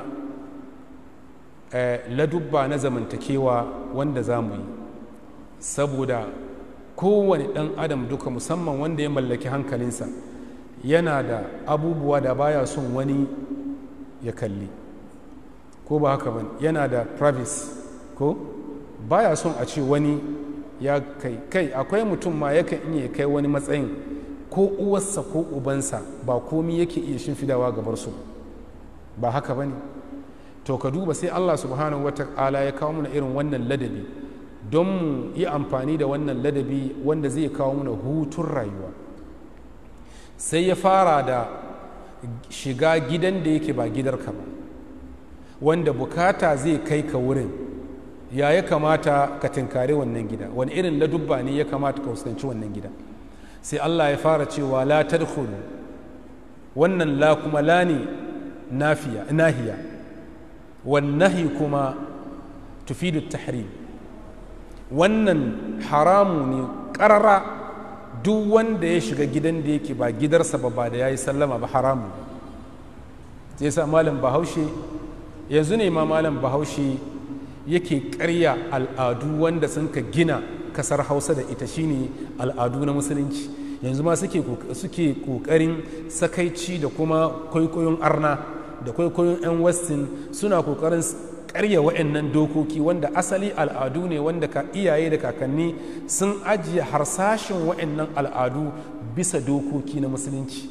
ladubba na zamantakewa wanda za mu yi saboda kowane ɗan adam duka musamman wanda ya mallaki hankalinsa yana da abubuwa da baya son wani ya kalli ko ba haka bane yana da privacy ko baya son a ce wani ya kai kai akwai mutum ma yakan iya kai wani matsayin ko uwarsa ko ubansa ba komi yake iya shimfidawa gabar su ba haka bane to ka duba sai Allah subhanahu wata'ala ya kawo mana irin wannan ladabi don mu yi amfani da wannan ladabi wanda zai kawo mana hutun rayuwa sai ya fara da shiga gidan da yake ba gidarka ba wanda bukata zai kai ka wurin ya ya kamata ka tinkari wannan gida wani irin ladubba ne ya kamata ka fuskanci wannan gida sai Allah ya fara cewa la tadkhulu wannan la kuma la ne nafiya nahiya wannahi kuma tufidu tahrim wannan haramu ne ƙarara duk wanda ya shiga gidan da yake ba gidarsa ba ba da ya yi sallama ba haramu sai sa malam bahaushe yanzu ne ma malam bahaushe yake karya al'adu wanda sun ka gina kasar hausa da ita shine al'adu na musulunci yanzu ma suke kokarin sakaici da kuma kwaikwayon arna da kwaikwayon 'yan westin suna kokarin karya wa'annan dokoki wanda asali al'adu ne wanda ka iyaye da kakanni sun ajiye harsashin wa'annan al'adu bisa dokoki na musulunci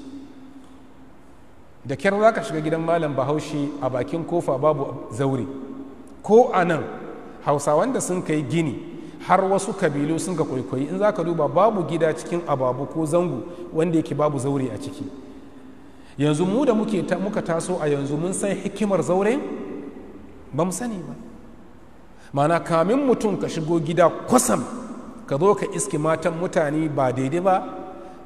da kyar za ka shiga gidan malam bahaushe a bakin kofa babu zaure ko a nan hausawan da sun kai gini har wasu kabilu sun ka kwaikwayi in za ka duba babu gida cikin ababu ko zango wanda yake babu zaure a ciki yanzu mu da muke ta, muka taso a yanzu mun san hikimar zaure ba mu sani ba mana kamin mutum ka shigo gida kwasam ka zo ka iske matan mutane ba daidai ba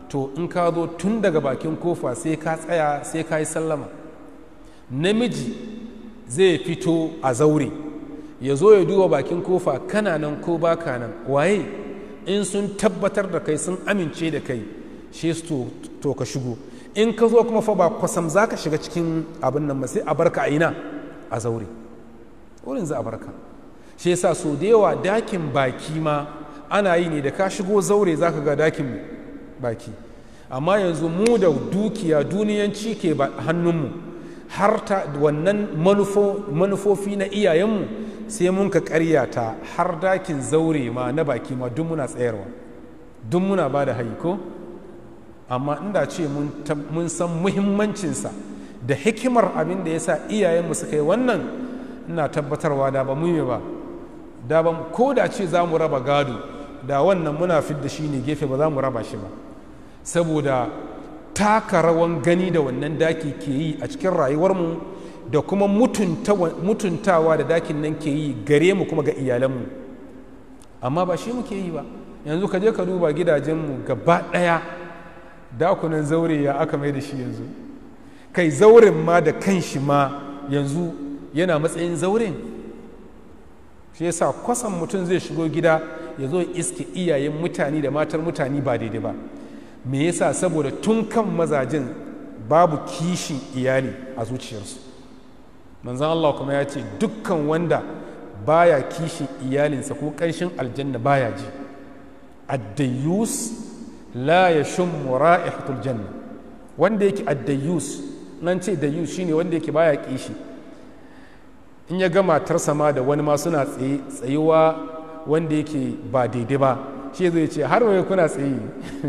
to in ka zo tun daga bakin kofa sai ka tsaya sai ka yi sallama namiji zai fito a zaure ya zo ya duba bakin kofa kana nan ko baka nan waye in sun tabbatar da kai sun amince da kai shi su to ka shigo in ka zo kuma fa ba kwasam za ka shiga cikin abin nan ba sai a barka a ina a zaure wurin za a barka shi yasa so da yawa dakin baki ma ana yi ne da ka shigo zaure za ka ga dakin baki amma yanzu mu da dukiya duniyanci ke hannunmu har ta wannan manufofi na iyayenmu sai mun ka karyata har dakin zaure ma na baki ma duk muna tsayarwa duk muna ba da haiko amma inda ce mun san muhimmancinsa da hikimar abin da ya sa iyayenmu suka yi wannan ina tabbatarwa da ba mu yi ba da ba ko da ce za mu raba gado da wannan muna fidda shi ne gefe ba za mu raba shi ba saboda taka rawan gani da wannan daki ke yi a cikin rayuwarmu da kuma mutuntawa da dakin nan ke yi gare mu kuma ga iyalanmu amma ba shi muke yi ba yanzu ka je ka duba gidajenmu gaba ɗaya dakunan zaure ya aka mai da shi yanzu kai zauren ma da kan shi ma yanzu yana matsayin zauren shi yasa kwasan mutum zai shigo gida ya zo iske iyayen mutane da matar mutane ba daidai ba me yasa saboda tun kan mazajen babu kishin iyali a zuciyarsu manzan Allah kuma ya ce dukkan wanda baya kishin iyalinsa ko ƙanshin aljanna baya ji addayus la ya shummu ra'ihatul janna wanda yake addayus nan ce dayus shine wanda yake baya kishi in ya ga matarsa ma da wani ma suna tsaye tsayuwa wanda yake ba daidai ba shi zai ce har waye kuna tsaye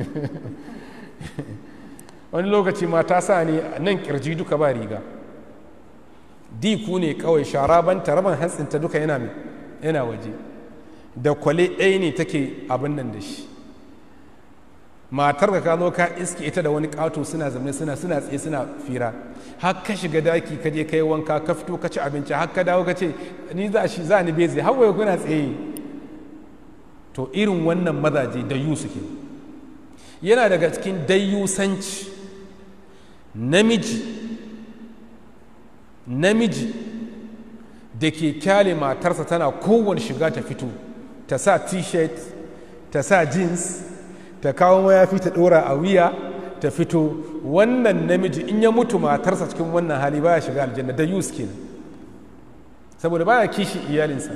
wani lokaci ma ta sa ne nan kirji duka ba riga diku ne kawai shara ban taraban hantsinta duka yana yana waje da kwale ɗaya ne take abin nan da shi matar ka zo ka iske ita da wani ƙato suna zamne suna suna tsaye suna fira har ka shiga daki ka je kai wanka ka fito ka ci abinci har ka dawo ka ce ni za shi za ni beze har waye kuna tsaye to irin wannan mazaje da yu suke yana daga cikin dayyusanci namiji namiji da ke kyale matarsa tana kowane shiga ta fito ta sa t-shirt ta sa jeans ta kawo mayafi ta ɗora a wuya ta fito wannan namiji in ya mutu matarsa cikin wannan hali baya shiga aljanna da yus kenan saboda baya kishi iyalinsa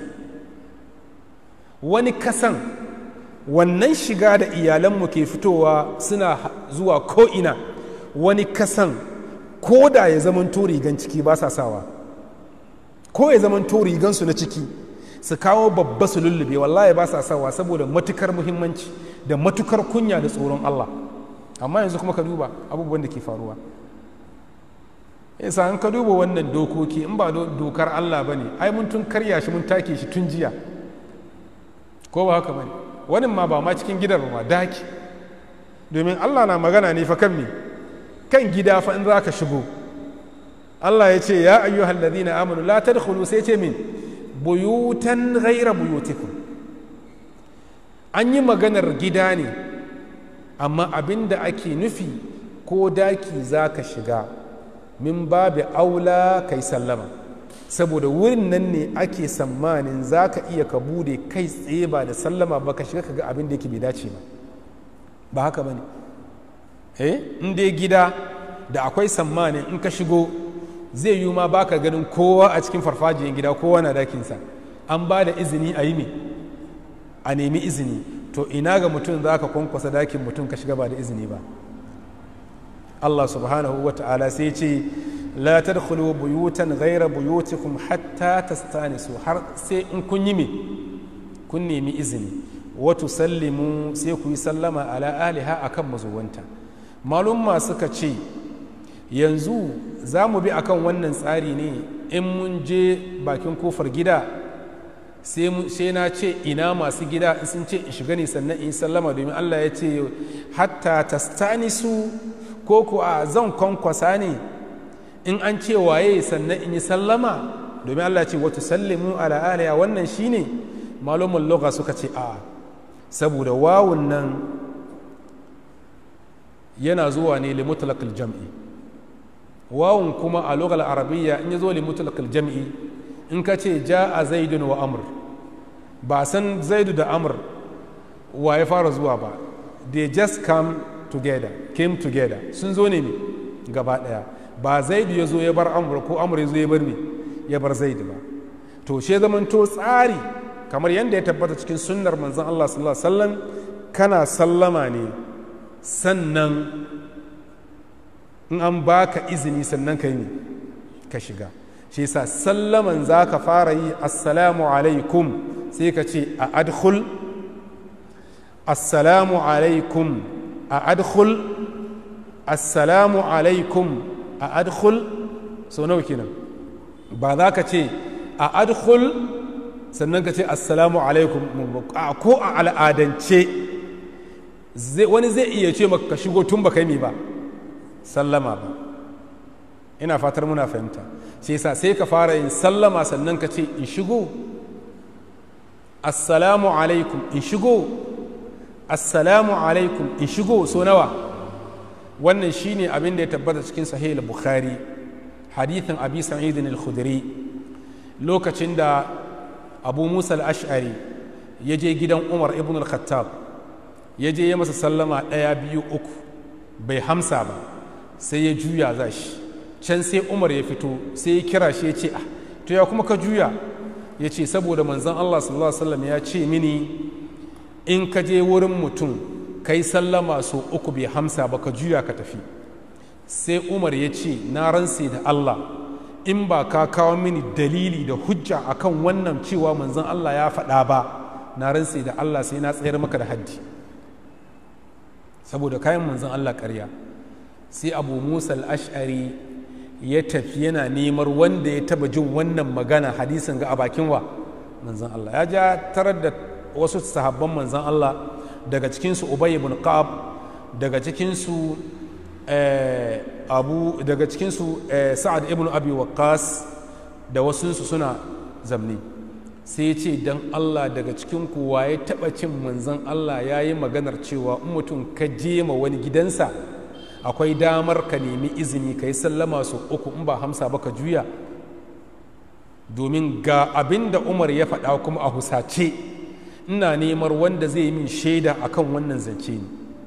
wani kasan wannan shiga da iyalanmu ke fitowa suna zuwa ko'ina wani kasan ko da ya zaman rigan ciki ba sa sawa ko ya zaman rigansu na ciki su kawo babba su lullube wallahi ba sa sawa saboda matukar muhimmanci da matukar kunya da tsoron Allah amma yanzu kuma ka duba abubuwan da ke faruwa yasa an ka duba wannan dokoki in ba dokar Allah ba ne ai mun tun karya shi mun take shi tun jiya ko ba haka ba ne wani ma ba ma cikin gidan ma daki domin Allah na magana ne fa kan me kan gida fa in za ka shigo Allah ya ce ya ayyuhal ladina amanu la tadkhulu sai ce min buyutan ghaira buyutikum an yi maganar gida ne amma abin da ake nufi ko daki za ka shiga min babu aula kai sallama saboda wurin nan ne ake sammanin za ka iya ka bude kai tsaye ba da sallama ba ka shiga ka ga abin da yake bai dace ba ba haka ba ne eh in dai gida da akwai sammanin in ka shigo zai yi ma baka ganin kowa a cikin farfajiyar gida kowa na dakinsa an ba da izini a yi me a nemi izini to ina ga mutum za ka kwankwasa dakin mutum ka shiga ba da izini ba Allah subhanahu wa ta'ala sai ce la tadkhulu buyutan ghayra buyutikum hatta tastanisu har sai in kun yi me kun nemi izini wa tusallimu sai ku yi sallama ala aliha akan mazuwanta malumma suka ce yanzu za mu bi akan wannan tsari ne in mun je bakin kofar gida sai na ce ina masu gida in sun ce in shiga ne sannan in sallama domin Allah ya ce hatta tastanisu ko ku a zan kwankwasa ne in an ce waye sannan in yi sallama domin Allah ce wata sallimu ala aliya wannan shine malumin loga suka ce a saboda wawun nan yana zuwa ne li mutlaqil jam'i wawun kuma a lughal arabiyya in yazo li mutlaqil jam'i in ka ce ja'a zaidun wa amr ba san zaidu da amr wa ya fara zuwa ba they just come together came together sun zo ne ne gaba daya ba zaidu ya zo ya bar amr ko amr ya zo ya bar me ya bar zaidu ba to she zamanto tsari kamar yadda ya tabbata cikin sunnar manzon Allah sallallahu alaihi wasallam kana sallama ne sannan in an baka izini sannan ka yi ka shiga shi yasa sallaman za ka fara yi assalamu alaikum sai ka ce a adkhul assalamu alaikum a adkhul assalamu alaikum a adkhul sau nawa kenan ba za ka ce a adkhul sannan ka ce assalamu alaikum ko a al'adance wani zai iya ce maka ka shigo tun baka yi ba sallama ba ina fatar muna fahimta sai sa sai ka fara yin sallama sannan ka ce in shigo assalamu alaikum in shigo assalamu alaikum in shigo so nawa wannan shine abin da ya tabbata cikin sahih al-bukhari hadithin abi sa'id al-khudri lokacin da abu musa al-ash'ari ya je gidan umar ibn al-khattab ya je ya masa sallama ɗaya biyu uku bai hamsa ba sai ya juya za shi can sai umar ya fito sai ya kira shi ya ce ah to ya kuma ka juya ya ce saboda manzon allah sallallahu alaihi wasallam ya ce mini in ka je wurin mutum kai sallama so uku bai hamsa ba ka juya ka tafi sai umar ya ce na ransa da allah in ba ka kawo mini dalili da hujja akan wannan cewa manzon allah ya faɗa ba na ransa da allah sai na tsayar maka da haddi saboda kayan manzon allah ƙarya sai abu musa al'ashari ya tafi yana nemar wanda ya taba jin wannan magana hadisin ga a bakin wa manzan Allah ya ja tarar da wasu sahabban manzan Allah daga cikinsu ubay ibn qab daga cikinsu abu daga cikinsu sa'ad ibn abi waqqas da wasunsu suna zamni sai ya ce don Allah daga cikin kuwa ya taba cin manzan Allah ya yi maganar cewa in mutum ka je ma wani gidansa akwai damar ka nemi izini ka yi sallama su uku in ba hamsa ba ka juya domin ga abin da umar ya faɗa kuma a husace ina neman wanda zai yi min shaida akan wannan zance ne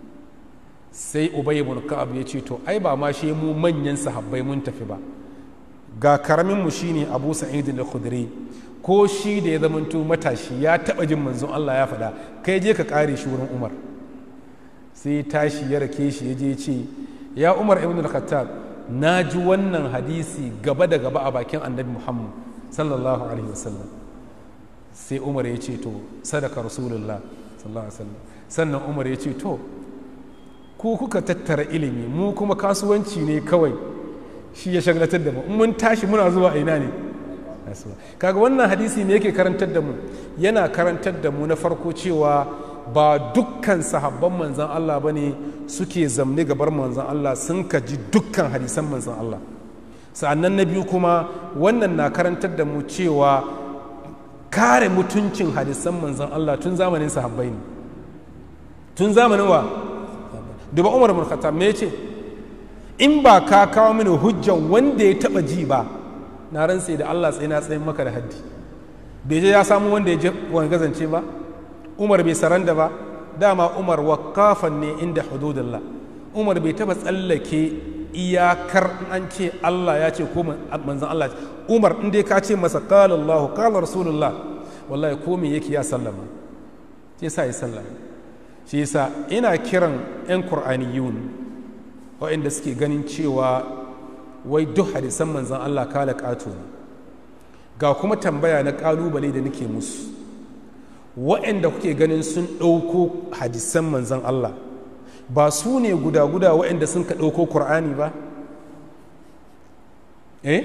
sai ubay ibn ka'ab ya ce to ai ba ma shi mu manyan sahabbai mun tafi ba ga karamin mu shine abu sa'id al-khudri ko shi da ya zamanto matashi ya taba jin manzon Allah ya faɗa kai je ka kare shi wurin umar sai tashi ya rake shi ya je ce ya umar ibn al-khattab na ji wannan hadisi gaba da gaba a bakin annabi muhammad sallallahu alaihi wasallam sai umar ya ce to sadaka rasulullah sallallahu alaihi wasallam sannan umar ya ce to ku kuka tattara ilimi mu kuma kasuwanci ne kawai shi ya shaglatar da mu in mun tashi muna zuwa ina ne kaga wannan hadisi ne yake karantar da mu yana karantar da mu na farko cewa ba dukkan sahabban manzan Allah ba ne suke zamne gabar manzan Allah sun kaji dukkan hadisan manzan Allah sa'annan na biyu kuma wannan na karantar da mu cewa kare mutuncin hadisan manzan Allah tun zamanin sahabbai ne tun zamanin wa duba umar bin khattab me yace in ba ka kawo mini hujjan wanda ya taba ji ba na ran sai da Allah sai na tsayin maka da haddi bai je ya samu wanda ya je wani gazance ba umar bai saranda ba dama umar wakafan ne inda hududullah umar bai taba tsallake iyakar an ce Allah ya ce ko manzan Allah ce umar in dai ka ce masa qala Allah qala rasulullah wallahi ko me yake ya sallama sai sa ya sallama shi yasa ina kiran yan qur'aniyun waɗanda suke ganin cewa wai duk hadisan manzan Allah kala ƙato ne ga kuma tambaya na ƙalubale da nake musu waɗanda kuke ganin sun ɗauko hadisan manzan Allah ba su ne guda-guda waɗanda sun ka ɗauko ƙur'ani ba eh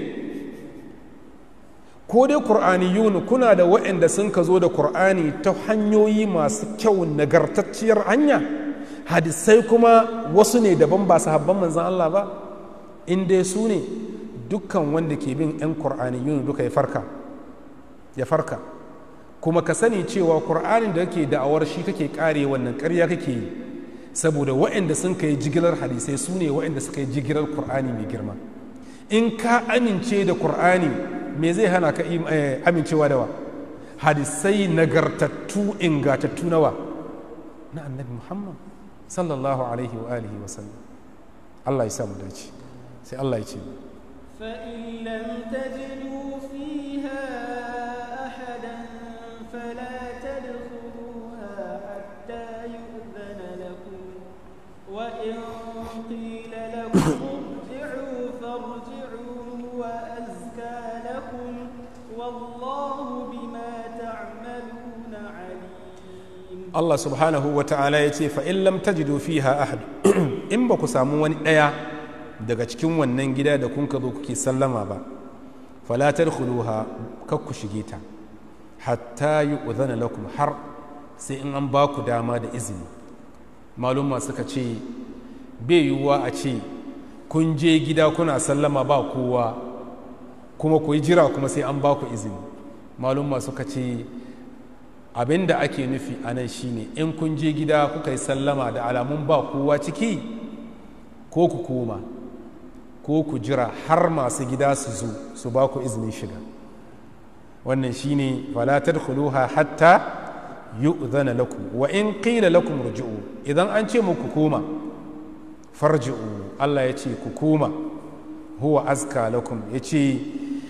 ko dai ƙur'aniyun kuna da waɗanda sun ka zo da ƙur'ani ta hanyoyi masu kyau nagartacciyar hanya hadisai kuma wasu ne daban ba sahabban manzan Allah ba in dai su ne dukkan wanda ke bin 'yan ƙur'aniyun duka ya farka ya farka kuma ka sani cewa ƙur'anin da kake da'awar shi kake kare wannan ƙarya kake yi saboda waɗanda sun kai jigilar hadisai su ne waɗanda suka yi jigilar Kur'ani mai girma in ka amince da Kur'ani me zai hana ka amincewa da wa hadisai nagartattu ingatattu nawa na annabi Muhammad sallallahu alaihi wa alihi wa sallam Allah ya samu dace sai Allah ya ce فإن لم تجدوا فيها أحدا فلا تدخلوها حتى يؤذن لكم وإن قيل لكم ارجعوا فارجعوا هو أزكى لكم والله بما تعملون عليم Allah subhanahu wa ta'ala ya ce fa'in lam tajidu fiha ahad in ba ku samu wani ɗaya daga cikin wannan gida da kun ka zo kuke sallama ba falatar khuluha kar ku shige ta hatta yi uzana lakum har sai in an ba ku dama da izini malumma suka ce bai yiwuwa a ce kun je gida kuna sallama ba kowa kuma ku yi jira kuma sai an ba ku izini malumma suka ce abin da ake nufi a nan shine in kun je gida kuka yi sallama da alamun ba kowa ciki ko ku koma ko ku jira har masu gida su zo su ba ku izinin shiga wannan shine fala tadkhuluha hatta yu'zana lakum wa in qila lakum rujuu idan an ce muku koma farji'u Allah ya ce ku koma huwa azka lakum ya ce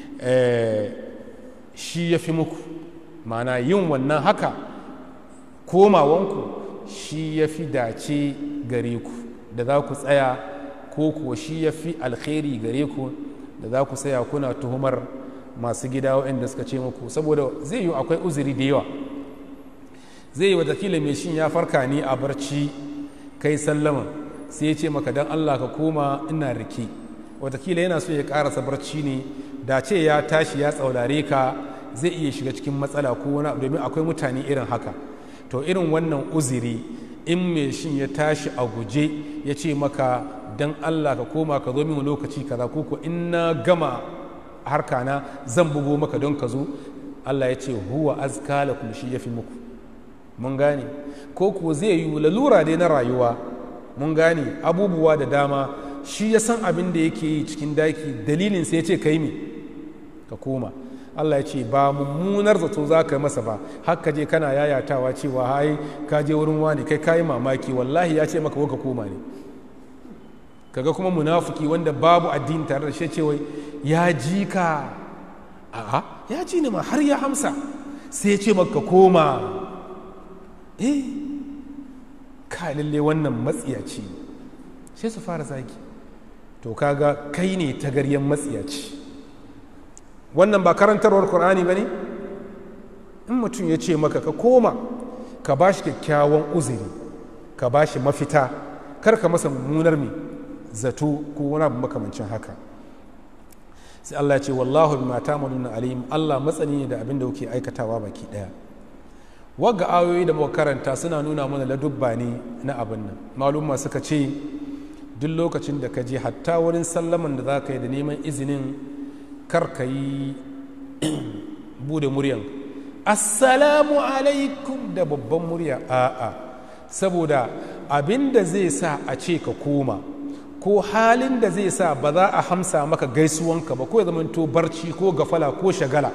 shi ya fi muku mana yin wannan haka komawanku shi ya fi dace gare ku da za ku tsaya ko kuwa shi ya fi alkhairi gare ku da za ku tsaya kuna tuhumar masu gida waɗanda suka ce muku saboda zai yi akwai uzuri da yawa zai yi watakila mai shin ya farka ni a barci kai sallama sai ya ce maka don allah ka koma ina rike watakila yana so ya karasa barci ne da ce ya tashi ya tsaurare ka zai iya shiga cikin matsala ko wani domin akwai mutane irin haka to irin wannan uziri in mai shin ya tashi a guje ya ce maka don allah ka koma ka zo min lokaci kaza ko ko in na gama harka na zan bugo maka don ka zo allah ya ce huwa azka lakum shi ya fi muku mun gane ko kuwa zai yi lalura dai na rayuwa mun gane abubuwa da dama shi ya san abin da yake yi cikin daki dalilin sai ya ce kai me ka koma Allah ya ce ba mummunar zato za ka masa ba haka je kana yayatawa cewa hai ka je wurin wani kai kayi mamaki wallahi ya ce maka ka koma ne kaga kuma munafuki wanda babu addini tare da shi ce wai ya ji ka a'a ya ji ni ma har ya hamsa sai ya ce maka koma eh ka lalle wannan matsiyaci sai su fara zagi to kaga kai ne tagaryen matsiyaci wannan ba karantarwar Kur'ani ba ne in mutum ya ce maka ka koma ka ba shi kyakkyawan uzuri ka ba shi mafita kar ka masa mummunar mai zato ko wani abu makamancin haka sai Allah ya ce wallahu bima ta'maluna alim Allah matsani ne da abin da kuke aikatawa baki daya wagga ayoyi da muka karanta suna nuna mana ladubba ne na abin nan malumma suka ce duk lokacin da ka je hatta wurin sallaman da za ka yi da neman izinin kar ka yi bude muryan assalamu alaikum da babban murya a'a saboda abin da zai sa a ce ka koma ko halin da zai sa ba za a hamsa maka gaisuwanka ba ko ya zamanto barci ko gafala ko shagala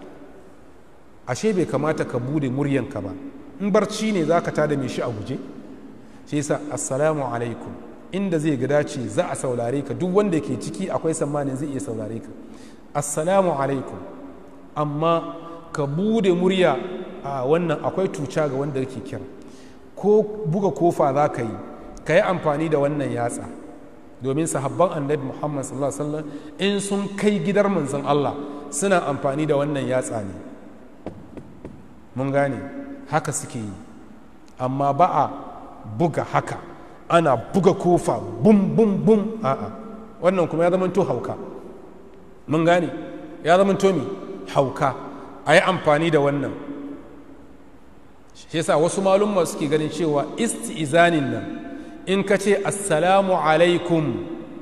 ashe bai kamata ka bude muryanka ba in barci ne za ka tada mai shi a guje shi yasa assalamu alaikum inda zai ga dace za a saurare ka duk wanda ke ciki akwai tsammanin zai iya saurare ka assalamu alaikum amma ka bude murya a wannan akwai tuca ga wanda yake kira ko buga kofa za ka yi ka yi amfani da wannan yatsa domin sahabban annabi muhammad sallallahu alaihi wasallam in sun kai gidar manzon allah suna amfani da wannan yatsa ne mun gane haka suke yi amma ba a buga haka ana buga kofa bum bum bum a'a wannan kuma ya zama to hauka mun gane ya zama to mi hauka a yi amfani da wannan shi yasa wasu malumma suke ganin cewa isti'izanin nan in ka ce assalamu alaikum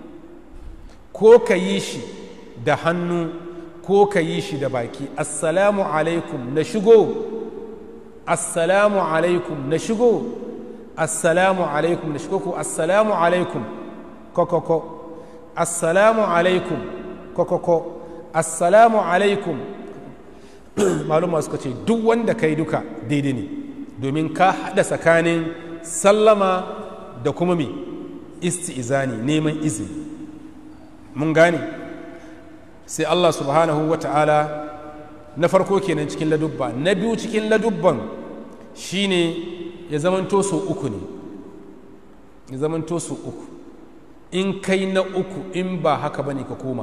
ko ka yi shi da hannu ko ka yi shi da baki assalamu alaikum na shigo assalamu alaikum na shigo assalamu alaikum da shi ko assalamu alaikum kokoko assalamu alaikum kokoko assalamu alaikum maluma suka ce duk wanda kai duka daidai ne domin ka haɗa tsakanin sallama da kuma mai isti'izani neman izini mun gane sai Allah subhanahu wa ta'ala na farko kenan cikin ladubba na biyu cikin ladubban shine ya zamanto so uku ne ya zamanto so uku in kai na uku in ba haka bane ka koma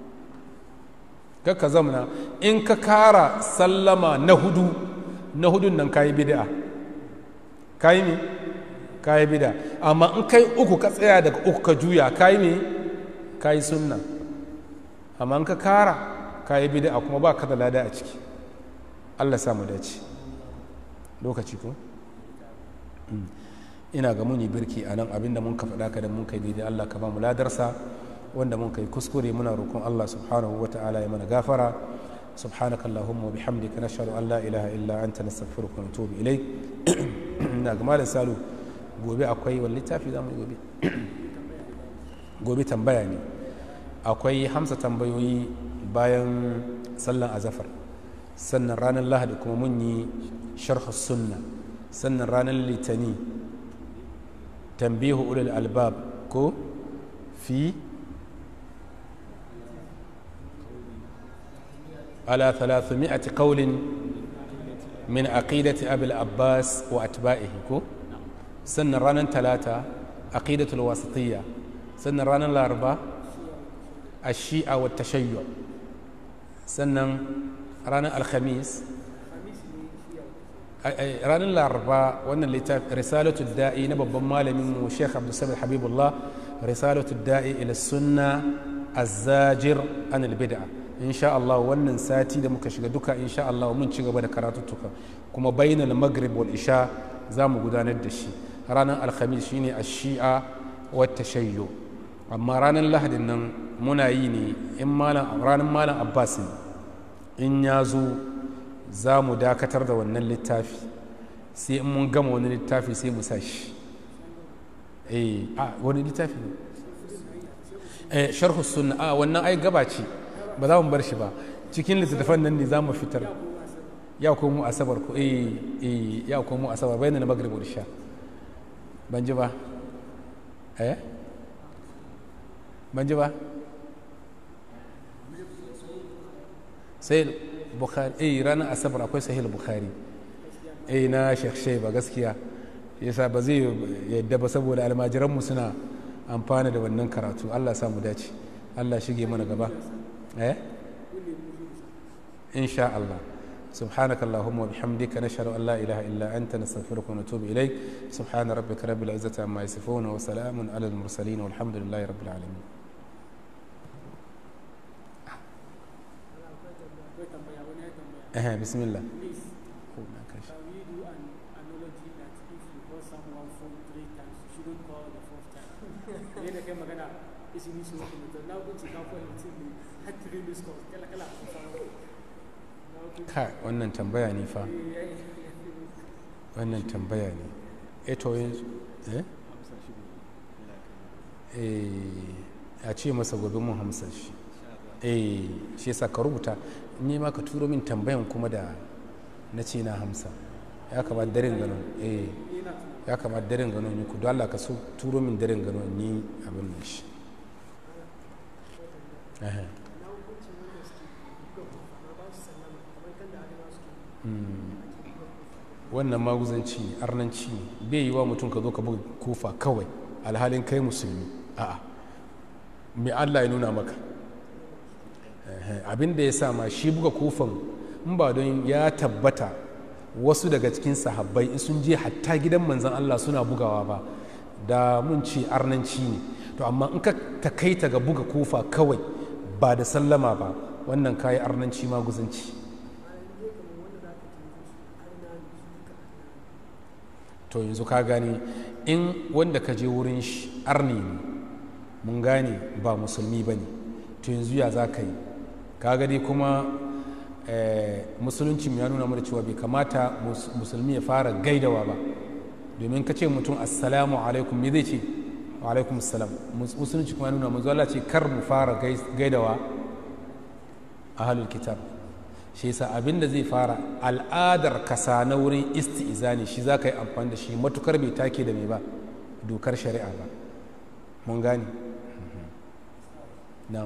ka zamana in ka kara sallama na hudu na hudun nan kayi bid'a kayi me kayi bid'a amma in kai uku ka tsaya daga uku ka juya kayi me kayi sunna amma in ka kara kayi bid'a kuma ba ka da lada a ciki Allah sa mu dace lokaci ko ina ga muni birki a nan abinda mun ka faɗa ka da mun kai daidai Allah ka ba mu ladarsa wanda mun kai kuskure muna roƙon Allah subhanahu wa ta'ala ya mana gafara subhanaka allahumma wa bihamdika nashhadu an la ilaha illa anta nastaghfiruka wa natubu ilayk ina ga malam salu gobe akwai wani littafi za mu yi gobe gobe tambaya ne akwai hamsa tambayoyi bayan sallan azafar sannan ranar lahadi kuma mun yi sharhu sunna sannan ranar litani tambihu ulul albab ko fi على ثلاثمائة قول من عقيدة أبي العباس وأتباعه كو سن رانا ثلاثة عقيدة الواسطية سن رانا الأربعة الشيعة والتشيع سن رانا الخميس ranar laraba wannan littafi risalatu da'i na babban malamin mu sheikh abdulsamid habibullah risalatu da'i ila sunna azzajir an bid'a insha Allah wannan sati da muka shiga duka insha Allah mun ci gaba da karatuttuka kuma bainal maghrib wal isha za mu gudanar da shi ranar alhamis shine ash-shi'a wa tashayyu amma ranar lahadin nan muna yi ne in malam ranar malam abbas ne in ya zo za mu dakatar da wannan littafi sai in mun gama wani littafi sai mu sa shi eh a wani littafi ne eh sharhu sunna a wannan ai gaba ce ba za mu bar shi ba cikin littattafan nan ne za mu fitar ya komo asabar ko eh eh ya komo asabar bayan na maghrib da sha ban ji ba eh ban ji ba sai bukhari eh ranar asabar akwai sahih bukhari eh na sheikh ba gaskiya yasa ba zai yadda ba saboda almajiranmu suna amfana da wannan karatu Allah samu dace Allah shige mana gaba eh إن شاء الله سبحانك اللهم وبحمدك نشهد أن لا إله إلا أنت نستغفرك ونتوب إليك سبحان ربك رب العزة عما يصفون وسلام على المرسلين والحمد لله رب العالمين أه بسم الله ka wannan tambaya ne fa wannan tambaya ne eto yanzu eh a ce masa gobe mun hamsa shi eh shi yasa ka rubuta ni ma ka turo min tambayan kuma da na ce na hamsa ya kamata daren gano eh ya kamata daren gano ni ku don Allah ka so turo min daren gano ni abin nan shi wannan maguzanci ne arnanci ne bai yi wa mutum ka zo ka buga kofa kawai alhalin kai musulmi a'a mai allah ya nuna maka abin da ya sa ma shi buga kofan in ba don ya tabbata wasu daga cikin sahabbai in sun je hatta gidan manzan allah suna bugawa ba da mun ce arnanci ne to amma in ka takaita ga buga kofa kawai ba da sallama ba wannan kayi arnanci maguzanci to yanzu ka gane in wanda ka je wurin shi arni ne mun gane ba musulmi ba ne to yanzu ya za ka yi ka gani kuma musulunci ya nuna mana cewa bai kamata musulmi ya fara gaidawa ba domin ka ce mutum assalamu alaikum me zai ce wa alaikum assalam musulunci kuma nuna manzo Allah ce kar mu fara gaidawa ahlul kitab shi yasa abin da zai fara al'adar kasa na wurin isti'izani shi za ka yi amfani da shi matukar bai take da mai ba dokar shari'a ba mun gane na'am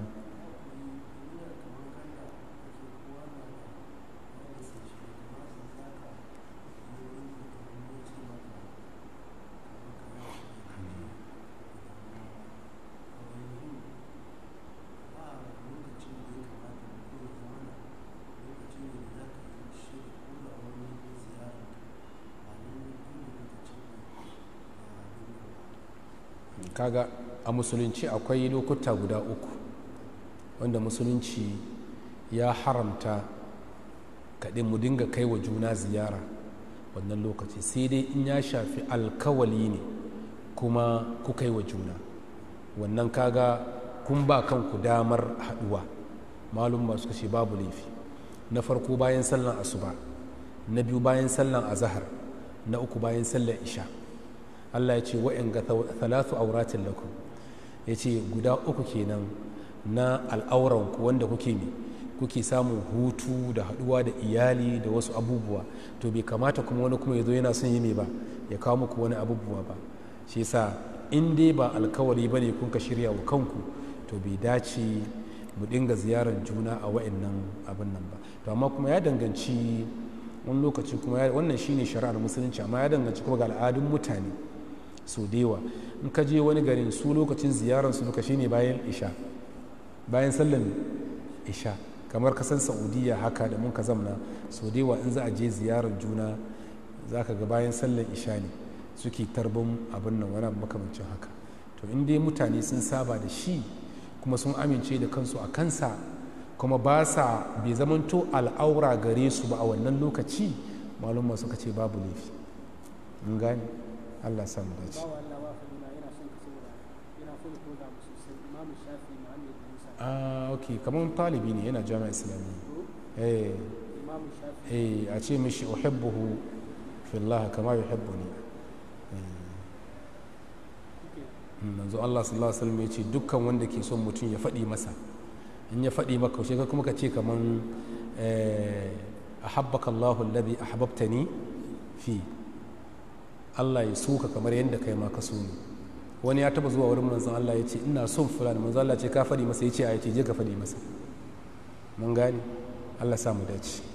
kaga a musulunci akwai lokuta guda uku wanda musulunci ya haramta kaɗin mu dinga kai wa juna ziyara wannan lokaci sai dai in ya shafi alkawali ne kuma ku kai wa juna wannan kaga kun ba kanku damar haɗuwa malum masu kashe babu laifi na farko bayan sallan asuba na biyu bayan sallan azahar na uku bayan sallan isha Allah ya ce wa'in ga talatu auratin lakum ya ce guda uku kenan na al'auranku wanda kuke ne kuke samun hutu da haɗuwa da iyali da wasu abubuwa to bai kamata kuma wani kuma ya zo yana son yi mai ba ya kawo muku wani abubuwa ba shi yasa in dai ba alkawari ba ne kun ka shirya wa kanku to bai dace mu dinga ziyarar juna a wa'annan abin nan ba to amma kuma ya danganci wani lokaci kuma wannan shine shari'ar musulunci amma ya danganci kuma ga al'adun mutane so dewa in ka je wani garin su lokacin ziyarar su duka shine bayan isha bayan sallan isha kamar kasan saudiya haka da mun ka zamna so dewa in za a je ziyarar juna za ka ga bayan sallan isha ne suke tarbin abin nan wani makamancin haka to in dai mutane sun saba da shi kuma sun amince da kansu a kansa kuma ba sa bai zamanto al'aura gare su ba a wannan lokaci malumma suka ce babu laifi in gane allah samu dace ah ok kamar talibi ne yana jami'a islamiyya eh eh a ce mishi uhibbuhu fillah kama yuhibbuni manzo Allah sallallahu alaihi wasallam ya ce dukkan wanda ke son mutum ya faɗi masa in ya faɗi maka shi kuma ka ce kaman ahabbaka Allahu alladhi ahbabtani fi Allah ya suka kamar yadda kai ma ka so ni wani ya taba zuwa wurin manzon Allah ya ce ina son fulani manzon Allah ce ka faɗi masa ya ce a ya ce je ka faɗi masa mun gane Allah sa mu dace